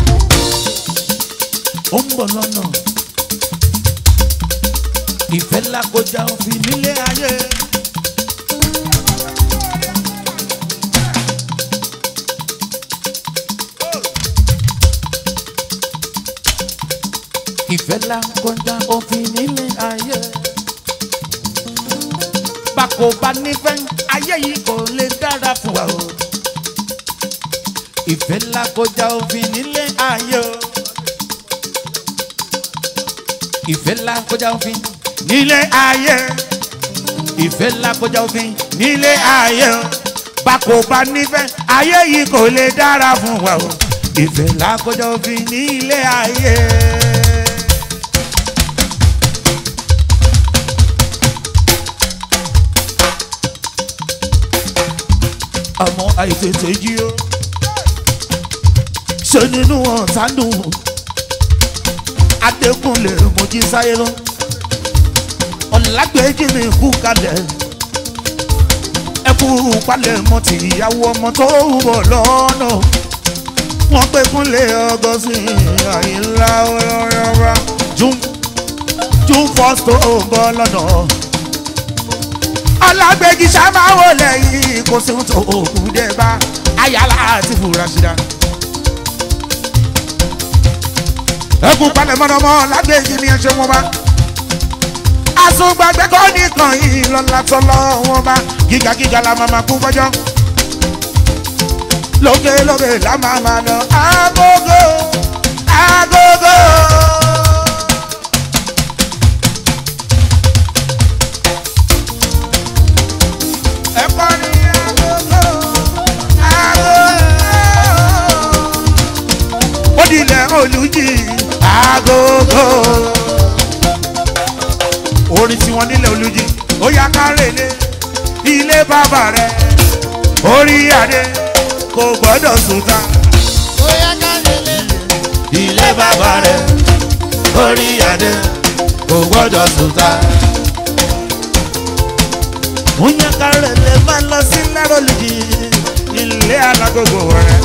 Speaker 1: ó ń bọ̀ lọ́nà ìfẹ́ lákọjá òfin nílé ayé. ìfẹ́ lákọjá òfin nílé ayé. bákò bá nífẹ̀ẹ́ ayé yìí kò lè dára fún wa o. ìfẹ́ lákọjá òfin nílé ayé o. ìfẹ́ ńlá kọjá òfin nílé ayé ìfẹ́ ńlá kọjá òfin nílé ayé o bá kò bá nífẹ̀ẹ́ ayé yìí kò lè dára fún wa o ìfẹ́ ńlá kọjá òfin nílé ayé. àmọ́ àìtètè jí o ṣe nínú ọ̀sánù adékúnlé mojí sáyé lọ ọ̀làgbèjì mi kú kalẹ̀ ẹ kú palẹ̀ mọ́ ti ìyàwó ọmọ tó ń bọ̀ lọ́nà wọ́n pé kúnlé ọgọ́sì àyínlá ọlọ́rọ́rọ́ june june first tó ń bọ̀ lọ́nà ọlágbèjì sámáwò lẹ́yìn kò sí tó òkú dé bá ayálà àti fúrasídà. ẹkùn palẹ̀ mọ́nàmọ́ lágbèjì ni ẹ ṣe wọn bá. àsùngbàgbé kọ́ nìkan yìí lọ́la tọ́lọ́ wọn bá gíga gíga la máa ma kú fọ́jọ́. lókè lókè la máa ma lọ agogo agogo. ẹ̀kọ́ ni agogo agogo. ó dilẹ̀ olùjì agogo. orin tí wọ́n nílẹ̀ olùjì ó yá kárẹ̀lẹ̀ ilé bàbá rẹ̀ orí adé kò gbọ́dọ̀ sùn ta.
Speaker 2: bóyá ká lélẹ̀.
Speaker 1: ilé bàbá rẹ̀ orí adé kò gbọ́dọ̀ sùn ta. Múnyẹ́ kárẹ̀ lè máa lọ sí lárọ̀lùjì ilé alágógó rẹ̀.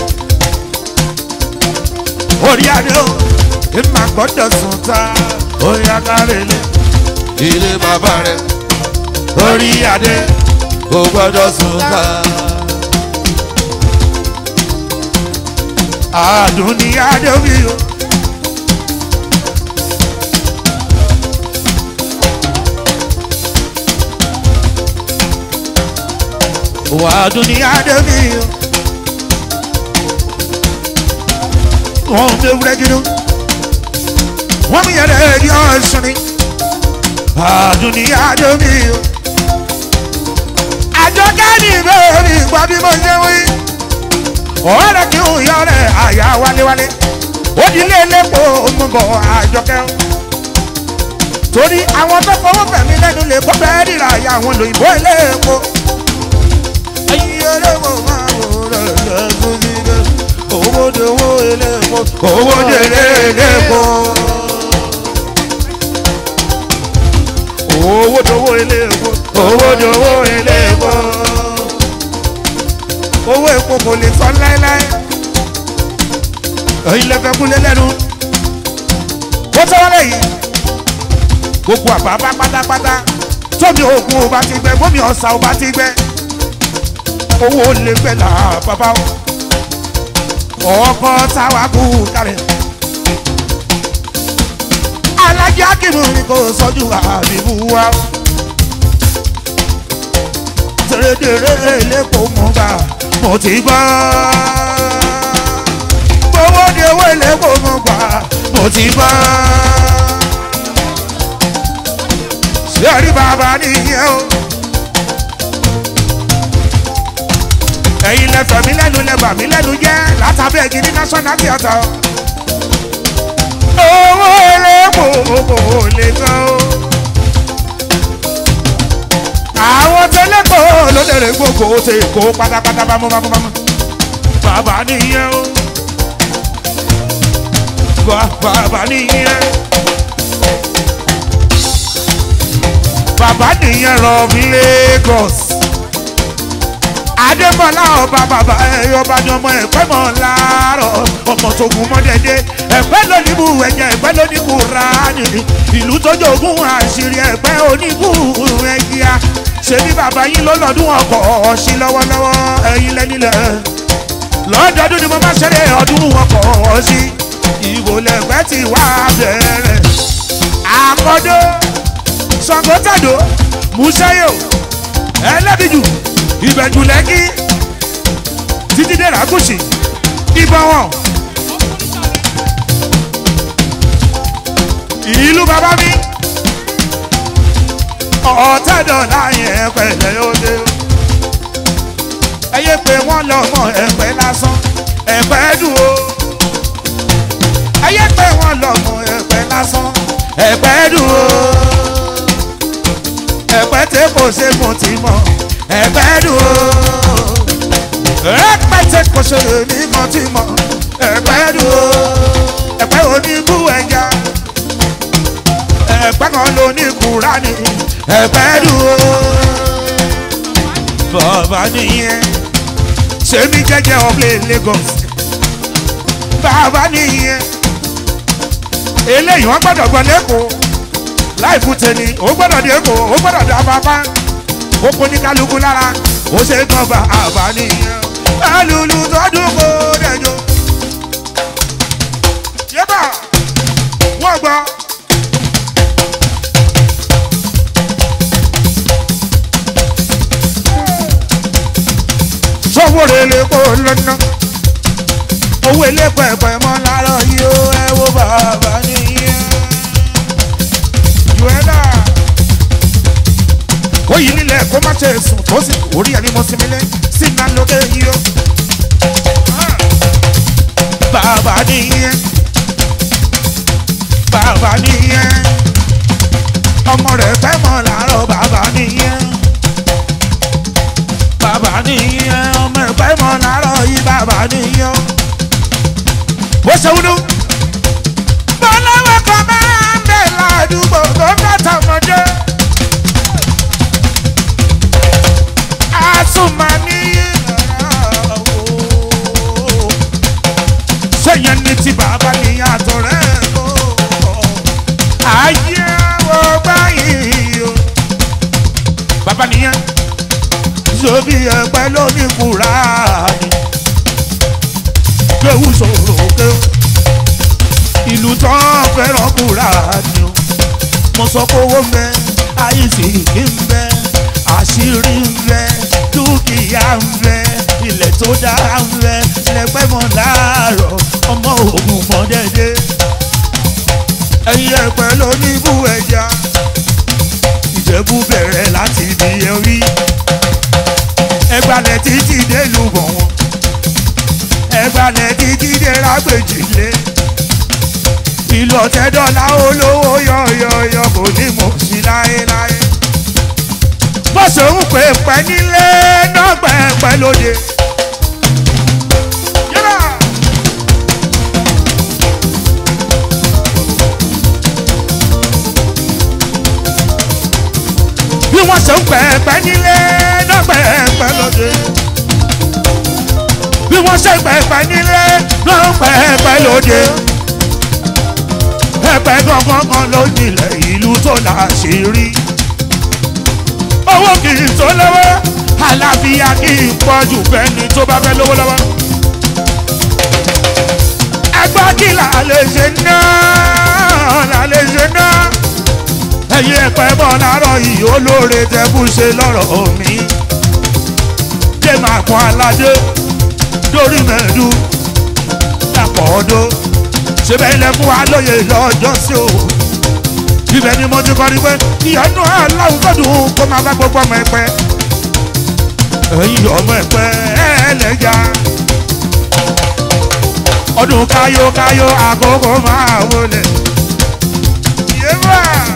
Speaker 1: Orí adé o, ẹ máa gbọ́dọ̀ sùn ta. Orí akárẹ̀ lè ilé bàbá rẹ̀. Orí adé kò gbọ́dọ̀ sùn ta. Àdùn ní adé mi o. wàdùn ní àdébí wọn ń bẹ wúrẹ́ gidi wọn mi yẹrẹ ẹni ọ̀sán ni wàdùn ní àdébí àjọ káàdì bẹ́ẹ̀ mi gbọ́ bí mo ṣe wí ọ̀rẹ́ kí n yọ rẹ̀ àyà wálewálé ó di ilé elépo mú bọ̀ àjọkẹ́ torí àwọn tó fọwọ́ fẹ̀mí lẹ́nu lè kọ́ bẹ́ẹ̀ rírà àyà àwọn lòyìnbó elépo owó dowó elépo owó dèrè elépo owó dowó elépo owó dowó elépo owó epo kò lè sọ láéláé ẹ̀yin lẹ́fẹ̀ẹ́ kúlẹ̀ lẹ́nu ó tọ́ wọlé yìí gbogbo àbábá pátápátá tómi oògùn ò bá ti gbẹ bómi ọ̀sà ò bá ti gbẹ owó lè gbẹ là bàbá o ọkọ táwa kú kalẹ̀ alájà kìnnìún ni kò sọ́jú àbíbú wa tẹ̀rẹ̀dẹ̀rẹ̀ lẹ́kọ̀ọ́ mọ̀ bá mo ti gbọ́ gbowó ni owó lẹ́kọ̀ọ́ mọ̀ bá mo ti gbọ́ ṣé àrí bàbá nìyẹn o. ẹ̀yin lẹ́fẹ̀ mí lẹ́nu lẹ́bà mí lẹ́nu jẹ́ látàbẹ́ igi ní national theatre. owó elépo kò lè tán o. àwọn tẹlẹ́kọ̀ ló lè rè gbogbo ṣe kó pátápátá bámú bámú bámú. bàbá nìyẹn o. bàbá nìyẹn. bàbá nìyẹn rọ mí Lagos adémọlá ọba bàbá ẹ ọba ni ọmọ ẹ̀pẹ́ mọ̀ láàárọ̀ ọmọ tógun mọ́dẹ́dẹ́ ẹ̀pẹ́ lóníbù ẹ̀yẹ ẹ̀pẹ́ lóníbù rání ìlú tó jogún àṣírí ẹ̀pẹ́ oníbù ẹ̀yà ṣebí bàbá yín ló lọ́dún ọkọ̀ ọ̀ṣin lọ́wọ́lọ́wọ́ ẹ̀yin lẹ́nilẹ̀ lọ́dọọdún ni mo máa ṣeré ọdún ọkọ̀ ọ̀ṣin ìwò lẹ́gbẹ́ ti wá bẹ̀rẹ̀ àkọ́dọ́ sọ̀ngọ́tàdó musayo ẹlẹ́bìjù ìbẹ̀jù lẹ́kí títí dé ràkúṣì ìbọn wọn. ìlú bàbá mi ọ̀tẹ́dọ̀lá yẹn pẹ̀lẹ́ òde ẹyẹ pé wọ́n lọ́mọ ẹ̀pẹ́ lásán ẹ̀pẹ́ dùn o ẹyẹ pé wọ́n lọ́mọ ẹ̀pẹ́ lásán ẹ̀pẹ́ dùn o ẹ̀pẹ́ tẹ kò ṣe mo ti mọ̀ ẹ̀pẹ́ dùn o ẹ̀pẹ́ tẹ kò ṣe ní mo ti mọ̀ ẹ̀pẹ́ dùn o ẹ̀pẹ́ oníbú ẹja ẹ̀pẹ́ kan ló ní kúránì ẹ̀pẹ́ dùn o bàbá nìyẹn sẹ́mi jẹ́jẹ́ ọ̀gbẹ́ Lagos bàbá nìyẹn eléyìí wọ́n gbọ́dọ̀ gbọ́ lẹ́kọ̀ọ́ láìpù tẹ̀lé ó gbọ́dọ̀ dé kó ó gbọ́dọ̀ dá bàbá ó kó ní kálukú lára ó ṣe kàn bá àbá nìyẹn alùlù tọdún kó dẹjọ. yébà wọ́n gbọ́. sọ́wọ́ rẹ̀ lè kó lọ́nà owó ilé pẹ̀pẹ̀ mọ́ láàárọ̀ yìí ó ẹ wo bàbá nìyẹn. Joanna ó yí nílẹ̀ kó má ṣe sùn tó sì orí ẹni mo sinmi lé sí iná lókè yìí ó. bàbá nìyẹn bàbá nìyẹn ọmọ rẹ̀ fẹ́ mọ̀ láàárọ̀ bàbá nìyẹn bàbá nìyẹn ọmọ rẹ̀ fẹ́ mọ̀ láàárọ̀ yìí bàbá nìyẹn bó ṣe wúlú. bọ́láwọ́ kan máa ń bẹ̀ ládùúgbò tó ń bá tọmọdé. àsùnmọ̀ ní sẹ́yìn ní ti bàbá níyàtọ̀ rẹ̀ kó. ayé wo báyìí o. bàbá nìyẹn zobi ẹgbẹ́ lónìí kúrá ni kéwù sọ̀rọ̀ kéwù ìlú tán fẹ́ràn kúrà ni o mo sọ pé owó ń bẹ àìsí kí ń bẹ àṣírí ń bẹ dúkìá ń bẹ ilẹ̀ tó dára ń bẹ lẹ́gbẹ́ mọ́ láàárọ̀ ọmọ ògùn mọ́ dẹ́dẹ́ ẹ̀yin ẹ̀pẹ́ ló ní ibú ẹja ìjẹ̀bú bẹ̀rẹ̀ láti ibi ẹ̀rí ẹgbàlẹ̀ títí dé lùbọ̀ wọn ẹgbàlẹ̀ títí dé rágbèjìlé ìlú ọ̀tẹ́dọ́là olówó yọ̀yọ̀yọ̀ kò ní mọ̀ sí láéláé bó ṣe ń pè pẹ́ nílé náà pẹ́ẹ́pẹ́ lóde. Yẹ́rà. bí wọ́n ṣe ń pẹ́ẹ́pẹ́ nílé náà pẹ́ẹ́pẹ́ lóde bí wọ́n ṣe pẹ̀pẹ̀ nílé ló ń pẹ̀pẹ̀ lóde. pẹ̀pẹ̀ gangan kan ló nílẹ̀ ìlú tó láṣìírí. owó kì í tó lọ́wọ́ àlàáfíà kì í pọ̀ jù fẹ́ni tó bá fẹ́ lówó lọ́wọ́. ẹgbẹ́ kí là lè ṣe náà là lè ṣe náà. ẹ̀yin ẹ̀pẹ́ bọ̀ láàárọ̀ yìí olóore tẹ́kù ṣe lọ́rọ̀ mi. jẹ́ máa pọ́n aládé lórí mẹ́ẹ̀dú dàpọ̀ ọdún ṣẹbẹ̀ ilẹ̀ fún wa lóye lọ́jọ́ sí o ibẹ̀ ni mo ti kọ́ ni pé ìyanu aláwọ̀ gbọ́dún kó máa bá gbogbo ọmọ ẹ̀pẹ́ ẹ̀yin ọmọ ẹ̀pẹ́ ẹlẹ́jà ọdún káyókáyó àkókò máa wọlé yéwà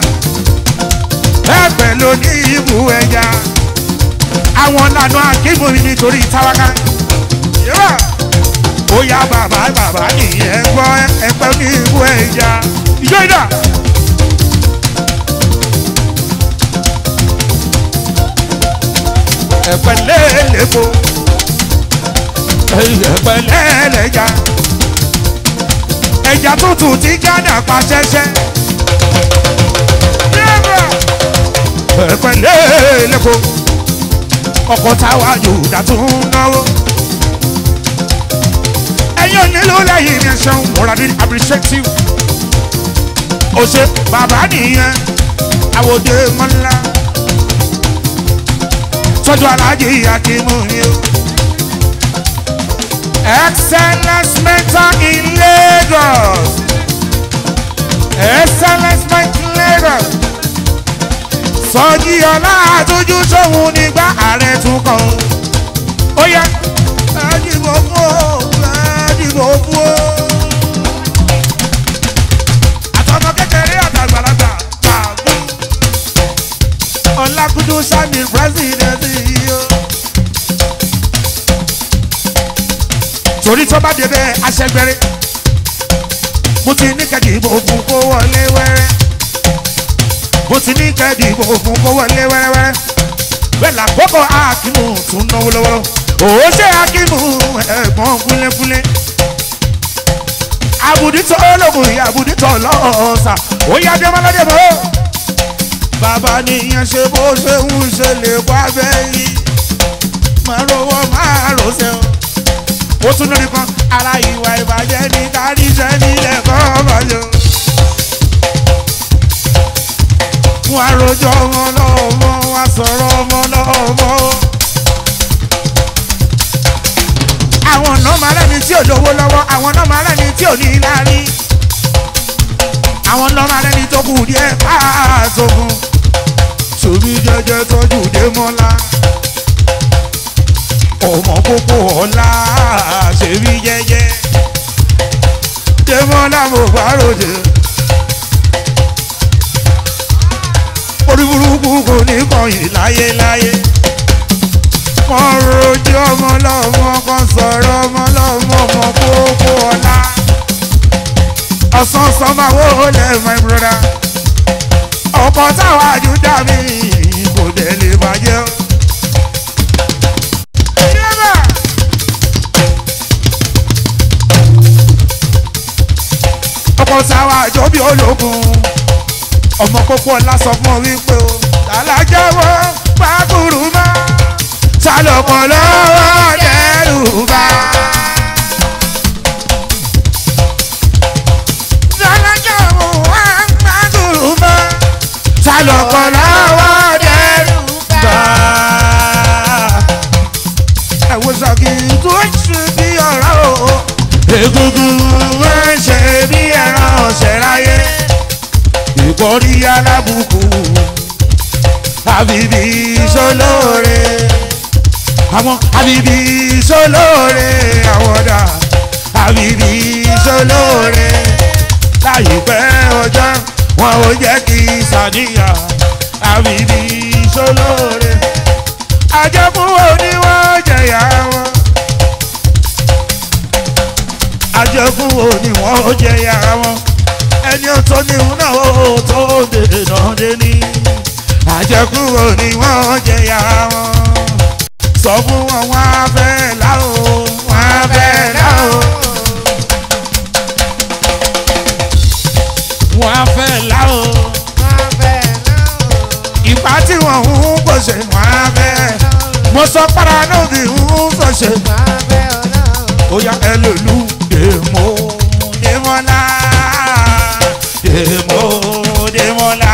Speaker 1: ẹ̀pẹ́ ló ní ibù ẹja àwọn lànà akíkùn mi nítorí táwáká yẹ́wà ó yá bàbá bàbá nìyẹn gbọ́ ẹgbẹ́ ní ibú ẹja ìjọ ìdá. ẹ̀pẹ́ lẹ́lẹ́kọ́ ẹ̀pẹ́ lẹ́lẹ́ja ẹja tútù tí gánà pa ṣẹ́ṣẹ́. yẹ́wà ẹ̀pẹ́ lẹ́lẹ́kọ́ ọkọ̀ táwa yóò dàtún náwó ẹ̀yin onílù lẹ́yìn ní ẹ̀ṣẹ̀ wọ́n rádìí appreciate you. ó ṣe bàbá nìyẹn àwòdè mọ́lá tọ́jú aláàjì akímú ni o. excellence mentor in Lagos excellence sọ́jí ọlá àtúnjú sóhun nígbà ààrẹ tún kàn ó yá ẹ dìbò fún o ẹ dìbò fún o. àtọmọ kékeré àtàgbàlagbà pàgbó ọlákùdú sani pírẹsidẹnti yìí o. torí tó bá dé bẹ́ẹ̀ aṣẹ́gbẹ́rẹ́ mo ti ní kẹ́kì ìbò fún kó wọlé wẹ́rẹ́ mo ti ní kẹ́kì ìbò fún kó wọlé wẹ́rẹ́wẹ́rẹ́ bẹ́ẹ̀ làkókò akínú tún náwó lọ́wọ́ òun ṣe akínú ẹ̀gbọ́n kúnlẹ́kúnlẹ́ abuditọ ológun ìyá abuditọ lọ́ọ̀ọ́sà ó yá dẹ́mọ́ládé mọ́ bàbá nìyẹn ṣe bó ṣe ń ṣe lè wá bẹ́yìn máa rówó máa rọ̀ṣẹ́ o ó tún lórí kan ara ìwà ìbàjẹ́ ní káríṣẹ́ nílẹ̀ kọ́ bàjẹ́ wọn àròjọ ọmọ lọ́wọ́ wọn sọ̀rọ̀ ọmọ lọ́wọ́ àwọn ọ̀nà máa lẹ́ni tí ò lówó lọ́wọ́ àwọn ọ̀nà máa lẹ́ni tí ò ní lárí àwọn ọ̀nà máa lẹ́ni tó kù díẹ̀ káàtó fún sómi jẹjẹ tọ́jú dé mọ́lá ọmọ kókó ọ̀la ṣèbí jẹjẹ dé mọ́lá mo bá ròde orí burúkú kò ní kọ̀yìn láyéláyé kan rojú ọmọ lọ́mọ kan sọ̀rọ̀ ọmọ lọ́mọ ọmọ kókó ọ̀la ọ̀sán sọmáwó lẹ̀ my brother ọkọ̀ táwọn àjùdá mi kò dẹ̀ lè bàjẹ́ o. Yẹ́bà. ọkọ̀ táwọn àjọ bí ológun ọmọ kókó ọ̀la sọ fún ọ wípé o làlájẹ́wọ́ pàkúrú mọ́ sálọ̀kọ̀ lọ́wọ́ dẹ́rù bá. làlájẹ́wọ́ pàkúrú mọ́ sálọ̀kọ̀ lọ́wọ́ dẹ́rù bá. ẹ̀wọ̀n sọ̀kì tó ṣe bí ọ̀rọ̀ o. egungun wọn ṣe bí ẹran ọ̀sẹ̀ láyé ìkọ́rí alábùkù àbíbí sọlọ́ọ̀rẹ́ àwọn àbíbí sọlọ́ọ̀rẹ́ àwọ̀dà àbíbí sọlọ́ọ̀rẹ́ láìpẹ́ ọjọ́ wọn ò jẹ́ kí sàníyà àbíbí sọlọ́ọ̀rẹ́ àjẹkùn oníwọ̀n jẹ̀yà wọn àjẹkùn oníwọ̀n jẹ̀yà wọn ẹni tó ní òun náà ó tó dènà déní àjẹkùn oníwọ̀n jẹ̀yà wọn sọ fún wọn wọn á fẹ́ láò wọn á fẹ́ láò wọn á fẹ́ láò ìpá tí wọn ń gbòṣe wọn á fẹ́ mo sọ para lóbi ń gbòṣe ó yá ẹ lòlú dèmó dèmọ́lá dèmó dèmọ́lá.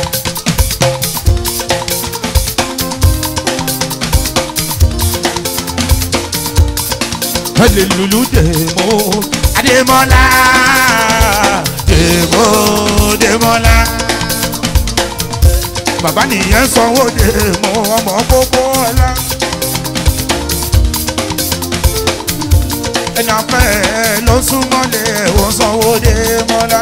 Speaker 1: Hallelujah, dèmó Adémọ́lá dèmó dèmọ́lá. Bàbá nìyẹn sanwó dèmó ọmọ kókó ọlá. Ẹni afẹ́ ló súnmọ́lé wọ́n sanwó dèmọ́lá.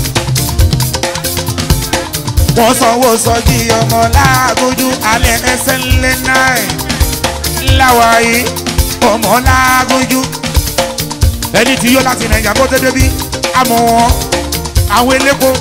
Speaker 1: Wọ́n sanwó sọ́jí ọmọ láàgójú alẹ́ ẹsẹ̀ ńlẹ̀ náà láwàáyé ọmọ lágójú ẹni tí yóò láti nàìjà kó dédé bí àmọ́ wọn àwọn eléko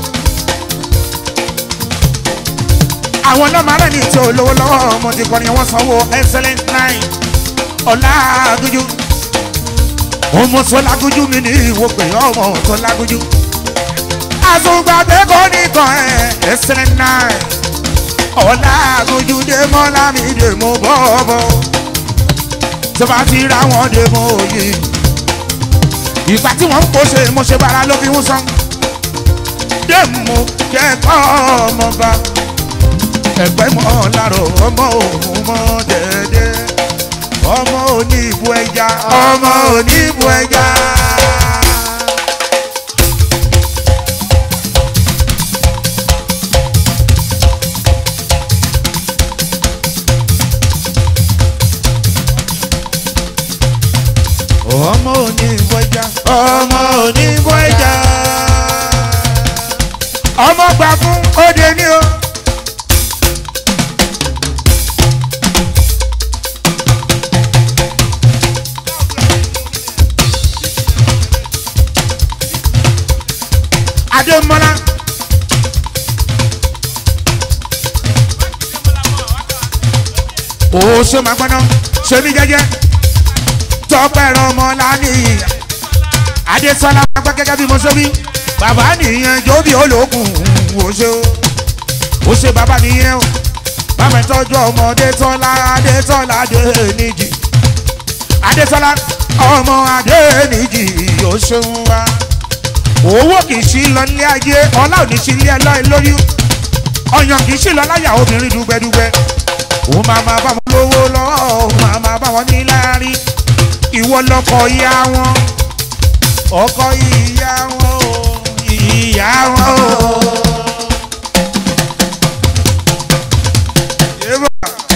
Speaker 1: àwọn nọ́ọ̀mà rẹ̀ ní tí olówó lọ́wọ́ ọmọ ti kọrin wọ́n sanwó excellent nine ọ̀làgójú ọmọ tó lágójú mi ní ìwò pé ọmọ tó lágójú àtúgbàgbé kò ní kan ẹ̀ excellent nine ọ̀làgójú dé mọ́lá mi dé mo bọ́ bọ́ tó bá ti ra wọn dé mọ òye ìgbà tí wọn ń kó ṣe mo ṣe bára ló fi ń san dé mo kẹ́kọ̀ọ́ ọmọba ẹgbẹ́ mọ́ lárò ọmọ òun mọ́ dẹ́dẹ́ ọmọ òní ìbú ẹja ọmọ òní ìbú ẹja. ọmọ gbà fún òde ní o. adémọlá. ó ṣe máa gbọ́ná ṣe mí jẹ́jẹ́ tọ́pẹ́ ẹ̀rọ ọmọ lánìí adésọlá pápá gẹ́gẹ́ bí mo ṣe wí bàbá nìyẹn jóbi olókùn ó ṣe o ó ṣe bàbá nìyẹn o bàbá ìtọ́jú ọmọdé tọ́lá adésọlá adéníjì adésọlá ọmọ adéníjì ó ṣeun wá owó kì í ṣí lọ nílé ayé ọlá ò ní ṣí ilé ẹlọ́ọ̀ lórí ọyàn kì í ṣí lọ láyà obìnrin dùgbẹ́dùgbẹ́ ó máa máa bá wọn lówó lọ́wọ́ ó máa máa bá wọn ní láárí ìwọ lọkọ ìyá wọn ọkọ ìyá wọn o ìyá wọn o. Eba.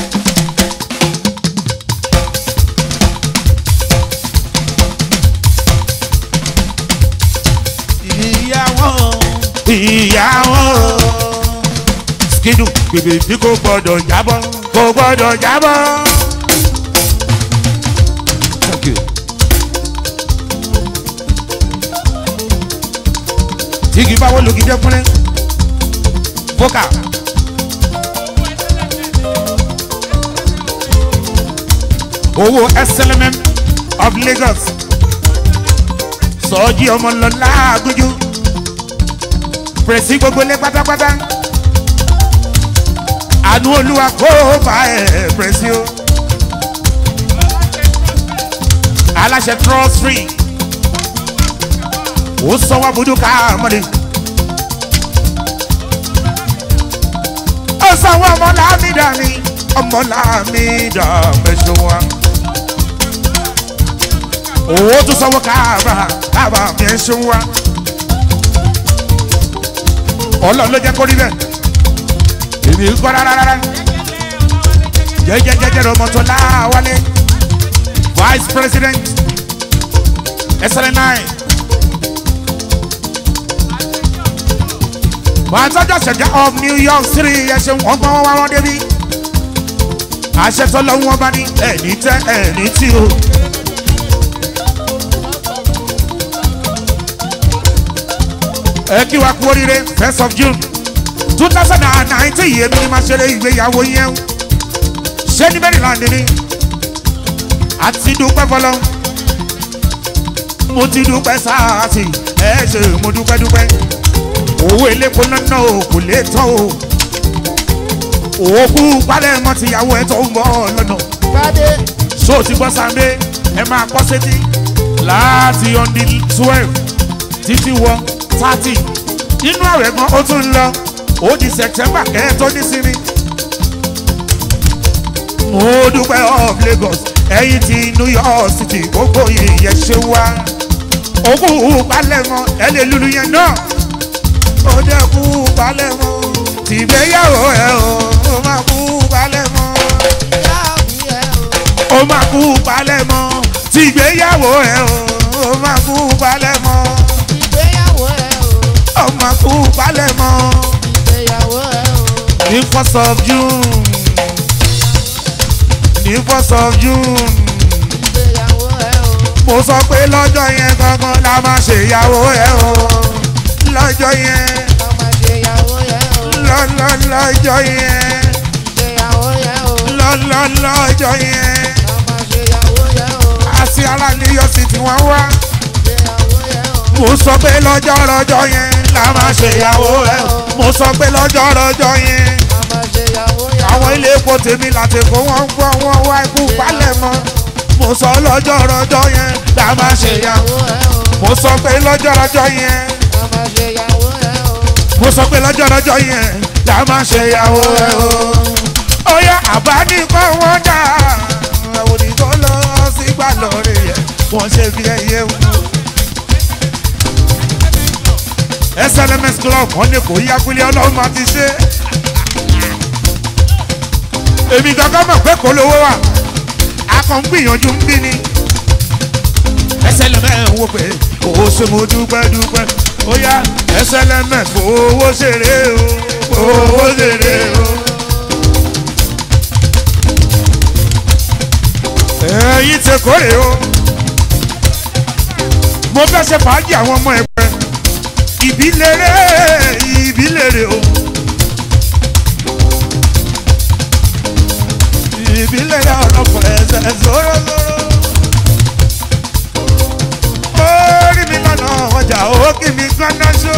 Speaker 1: ìyá wọn ìyá wọn skidu bèbè bí kò gbọdọ̀ jábọ́ kò gbọdọ̀ jábọ́. Thank you. tígi báwo lògì jẹ́ kúnlẹ̀ vocal. owó slmm of lagos sọ́ọ́jì ọmọ lọ́la àgójú pèsè gbogbo lé pátápátá àánú olúwa kó bá ẹ̀ pèsè o aláṣẹ trust free ó sọ wá budu ká mọ́ni. ó sọ wá ọmọ lámìdá mi ọmọ lámìdá mẹ́sàn wá. owó tún sọ wá káàbà káàbà mẹ́sàn wá. ọlọ́run ló jẹ́ kó rí bẹ́ẹ̀. èmi ń kọ́ rárá. jẹ́jẹ́jẹ́jẹ́ ọmọ tó láwálé vice president SLN9. wọ́n tọ́jọ́ ṣẹ̀jẹ̀ of new york city ẹ̀ṣẹ̀ wọ́n gbọ́n wá wọ́n débi. àṣẹ tó lọ́wọ́ wọn bá ní ẹ̀ní tẹ́ ẹ̀ní tí o. ẹ kí wa kú oríire first of june two thousand and nineteen yìí èmi ni máa ṣeré ìgbéyàwó yẹn o. ṣé ní maryland ni àti dúpẹ́ fọlọ́ mo ti dúpẹ́ sáà sí ẹ ṣe mo dúpẹ́ dúpẹ́ owó eléko náà ò kò lè tán o òkú palẹ̀ mọ́ tìyàwó ẹ̀ tó ń bọ̀ lọ́nà
Speaker 2: Bade,
Speaker 1: so ti gbọ́ sànńdé ẹ máa kọ́ sétí láti on the twelve títí wọ thirty nínú àwẹ̀ gan ó tún ń lọ ó di september kẹ́ẹ̀ tó ní sinmi. mo dúpẹ́ of lagos ẹ̀yìn ti new york city gbogbo ìyẹn ṣe wá òkú palẹ̀ mọ́ ẹ lè lulu yẹn náà ó jẹ́ kú balẹ̀ mọ́ tìgbéyàwó ẹ̀ o ó máa kú balẹ̀ mọ́
Speaker 2: ìyá mi ẹ̀ o.
Speaker 1: ó máa kú balẹ̀ mọ́ tìgbéyàwó ẹ̀ o ó máa kú balẹ̀ mọ́
Speaker 2: Ìgbéyàwó ẹ̀ o.
Speaker 1: ó máa kú balẹ̀ mọ́
Speaker 2: Ìgbéyàwó ẹ̀ o.
Speaker 1: ní first of june ní first of june
Speaker 2: Ìgbéyàwó ẹ̀ o.
Speaker 1: mo sọ pé lọ́jọ́ yẹn gangan la máa ṣèyàwó ẹ̀ o lọ́jọ́ yẹn
Speaker 2: Ọmọ ìgbéyàwó ẹ̀ o.
Speaker 1: lọ́lọ́ lọ́jọ́ yẹn
Speaker 2: Ìgbéyàwó ẹ̀ o.
Speaker 1: lọ́lọ́ lọ́jọ́ yẹn.
Speaker 2: Ọmọ ìgbéyàwó ẹ̀ o.
Speaker 1: àti ara ní yóò sì tí wọ́n wá.
Speaker 2: Ìgbéyàwó ẹ̀ o.
Speaker 1: mo sọ pé lọ́jọ́ rọjọ́ yẹn la máa ṣe ìyàwó ẹ̀. mo sọ pé lọ́jọ́ rọjọ́ yẹn
Speaker 2: Ọmọ ìgbéyàwó ẹ̀ o.
Speaker 1: àwọn ilé epo tèmi láti kó wọ́n gbọ́ wọ́n wá ikú palẹ̀ mọ́. mo sọ lọ́jọ́ rọjọ́ yẹn la máa ṣe ìyàwó.
Speaker 2: Ìgbéyàwó ẹ̀ o.
Speaker 1: mo sọ pé lọ́jọ́ rọjọ́ yẹn
Speaker 2: Ọmọ ìgbéyàwó ẹ̀ o.
Speaker 1: mo sọ pé lọ́jọ́ rọjọ́ yẹn la máa ṣe ìyàwó ẹ̀ o. ó yá àbá ní kọ́ wọ́n dà àwọn òdìgbò lọ sígbà lọ́ọ̀rẹ́ yẹn wọ́n ṣe fi ẹyẹ wù. slms club wọn ní kò yá kúlẹ̀ ọlọ́run máa ti ṣe. èmi gangan mọ̀ pé kò lówó wà a kàn ń gbìyànjú ń bí ni. slms ń wò pé kò ṣe mo dúpẹ́ dúpẹ́ ó yá ẹsẹ̀ lẹ́mẹ̀ fowó ṣeré o fowó ṣeré o. ẹ̀yin ti kórè o mo fẹ́ ṣe fàájì àwọn ọmọ ẹgbẹ́ ìbílẹ̀rẹ̀ ìbílẹ̀rẹ̀ o. ìbílẹ̀rẹ̀ ọ̀rọ̀pọ̀ ẹsẹ̀ zóró-zóró. orí mi lọ́nà ọjà ó kí mi gbọ́ná ṣó.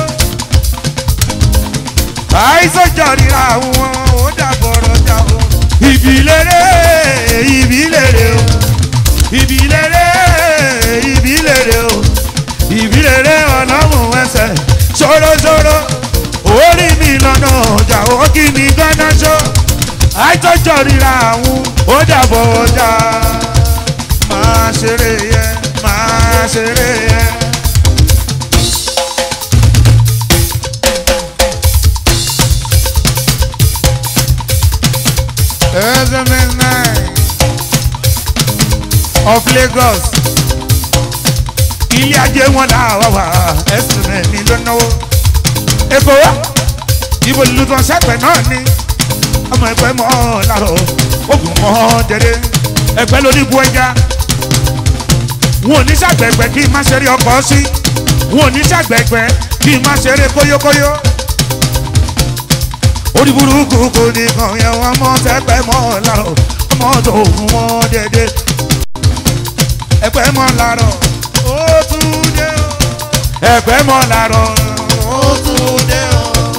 Speaker 1: àìsàn jọ ríra àwọn ó dàbọ̀rọ̀ jà o. ìbílẹ̀rẹ̀ ìbílẹ̀rẹ̀ o. ìbílẹ̀rẹ̀ ìbílẹ̀rẹ̀ o. ìbílẹ̀rẹ̀ ọ̀nàmù ẹsẹ̀ ṣòro-ṣòro. orí mi lọ́nà ọjà ó kí mi gbọ́ná ṣó. àìsàn jọ ríra àwọn ó dàbọ̀rọ̀ jà. máa ṣeré yẹn máa ṣeré yẹn. SMS nine of Lagos. Ilé ajé wọn là wà wá ẹsùn mẹ́rin ló náwó. Èkó wá ibo lùtọ̀ sẹ́pẹ̀ náà ni ọmọ ẹgbẹ́ mọ́ lárọ̀ ogun mọ́ dẹ́dẹ́ ẹgbẹ́ ló ní bu ẹja. Wọn ò ní sàgbẹ̀gbẹ̀ kí n má ṣeré ọkọ̀ sí. Wọn ò ní sàgbẹ̀gbẹ̀ kí n má ṣeré kóyókóyó orí burúkú kò ní kàn yẹn wọn mọ tẹpẹ mọ lárọ ọmọ tó fún wọn dédé ẹpẹ mọ lárọ ó tún dé o ẹpẹ mọ lárọ ó tún dé o.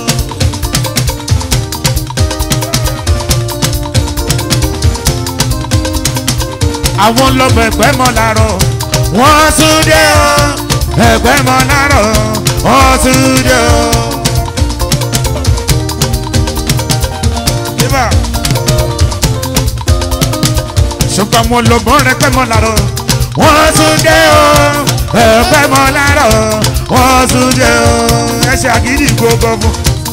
Speaker 1: àwọn lọ́gbọ̀ ẹ̀pẹ́ mọ́ lárọ̀ wọ́n tún dé o ẹ̀pẹ́ mọ́ lárọ̀ wọ́n tún dé o. Viva. ṣùgbọ́n mo lọ bọ́ rẹpẹ́ mọ́ lárọ̀ wọ́n tún dé o ẹ̀pẹ́ mọ́ lárọ̀ wọ́n tún dé o ẹsẹ̀ àgídì gbogbo fún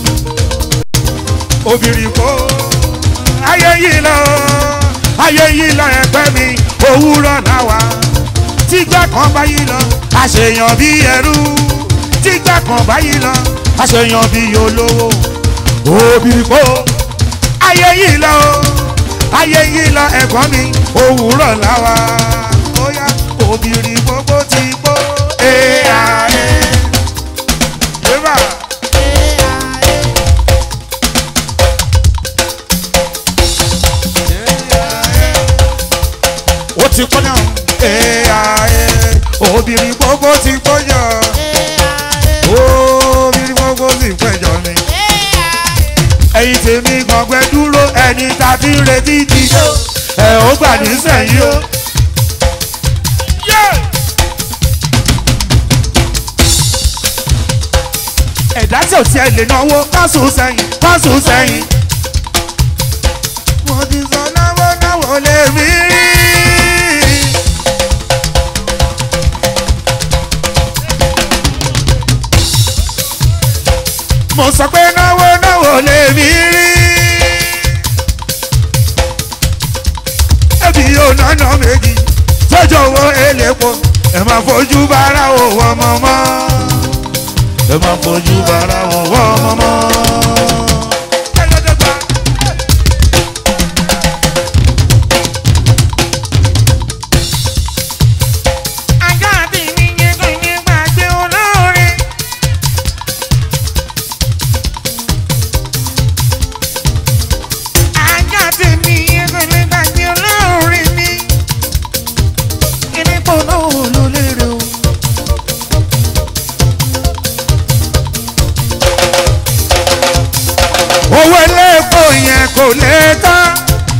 Speaker 1: obìnrin kó ayé yìí lọ ayé yìí lọ ẹgbẹ́ mi òwúrọ̀ làwà tígbà kan bá yìí lọ àṣeyàn bí ẹrú tígbà kan bá yìí lọ àṣeyàn bí olówó obìnrin kó ayé yìí lọ ayé yìí lọ ẹ̀gbọ́n mi òwúrọ̀ làwà ó yá obìnrin gbogbo ti gbó ẹ̀ ààrẹ. Eva. ó ti kọ́ náà. Ẹ̀yà obìnrin gbogbo ti gbọ́jọ. Obìnrin gbogbo ti gbẹ́jọ ni. Ẹyin tèmi gbọ̀ngbẹ́ dúró ẹni tàbí retí ti yó. Ẹ ó gbà nísẹ̀yìn o. Ẹ̀dá tí ò tiẹ̀ lè náwó kásù sẹ́yìn kásù sẹ́yìn. Mo ti sọ náwó náwó lè mí rí. mo sọ pé náwó náwó lè mí rí. ẹbí yóò nánà méjì sójú owó elépo ẹ máa fojú bára òwò ọmọ mọ́. ẹ máa fojú bára òwò ọmọ mọ́. ajá àti ìníyẹn kò ní gbàgbé olóore. ajá tèmi ẹgbẹ̀lẹ́ gbàgbé olóore mi. kíní kò náà ló lérè o. owó eléèpo yẹn kò lè tán.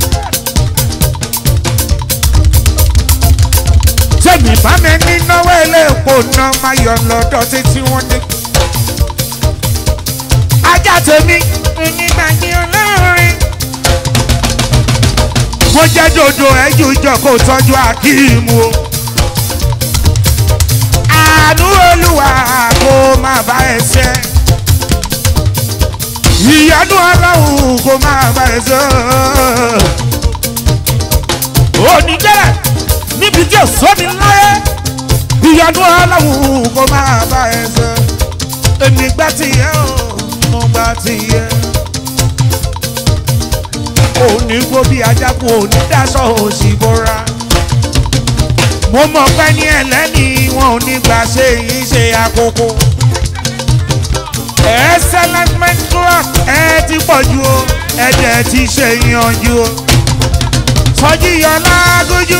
Speaker 1: sẹ́mi bá mi ní náwó eléèpo náà máa yọ lọ́dọ̀ títí wọ́n dé. ajá tèmi onígbàgbé olóore mo jẹ́ dodo ẹ̀jú ìjọ kó tọ́jú akíìmù o. àánú olúwa kó má bá ẹ ṣe. ìyanu ọlọ́run kó má bá ẹ ṣe. onídẹ́rẹ̀ níbi tí èso mi láyé ìyanu ọlọ́run kó má bá ẹ ṣe. èmi gbá ti yẹ o mo gbá ti yẹ. òní gbó bí ajáko òní dáṣọ òsì bóra. mo mọ̀ pé ní ẹlẹ́ni wọn ò ní gbà ṣe yìí ṣe àkókò. excellent men club ẹ ti pọ̀ ju o ẹ̀jẹ̀ ti ṣe yanjú o. sọjí yọ lágójú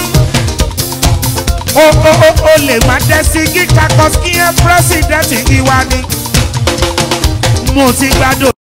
Speaker 1: o o o o lè má dẹ́ sí kíkà kọ́síkíyàn pírẹ́sìdẹ́ǹtì ìwà ni mo ti gbádùn.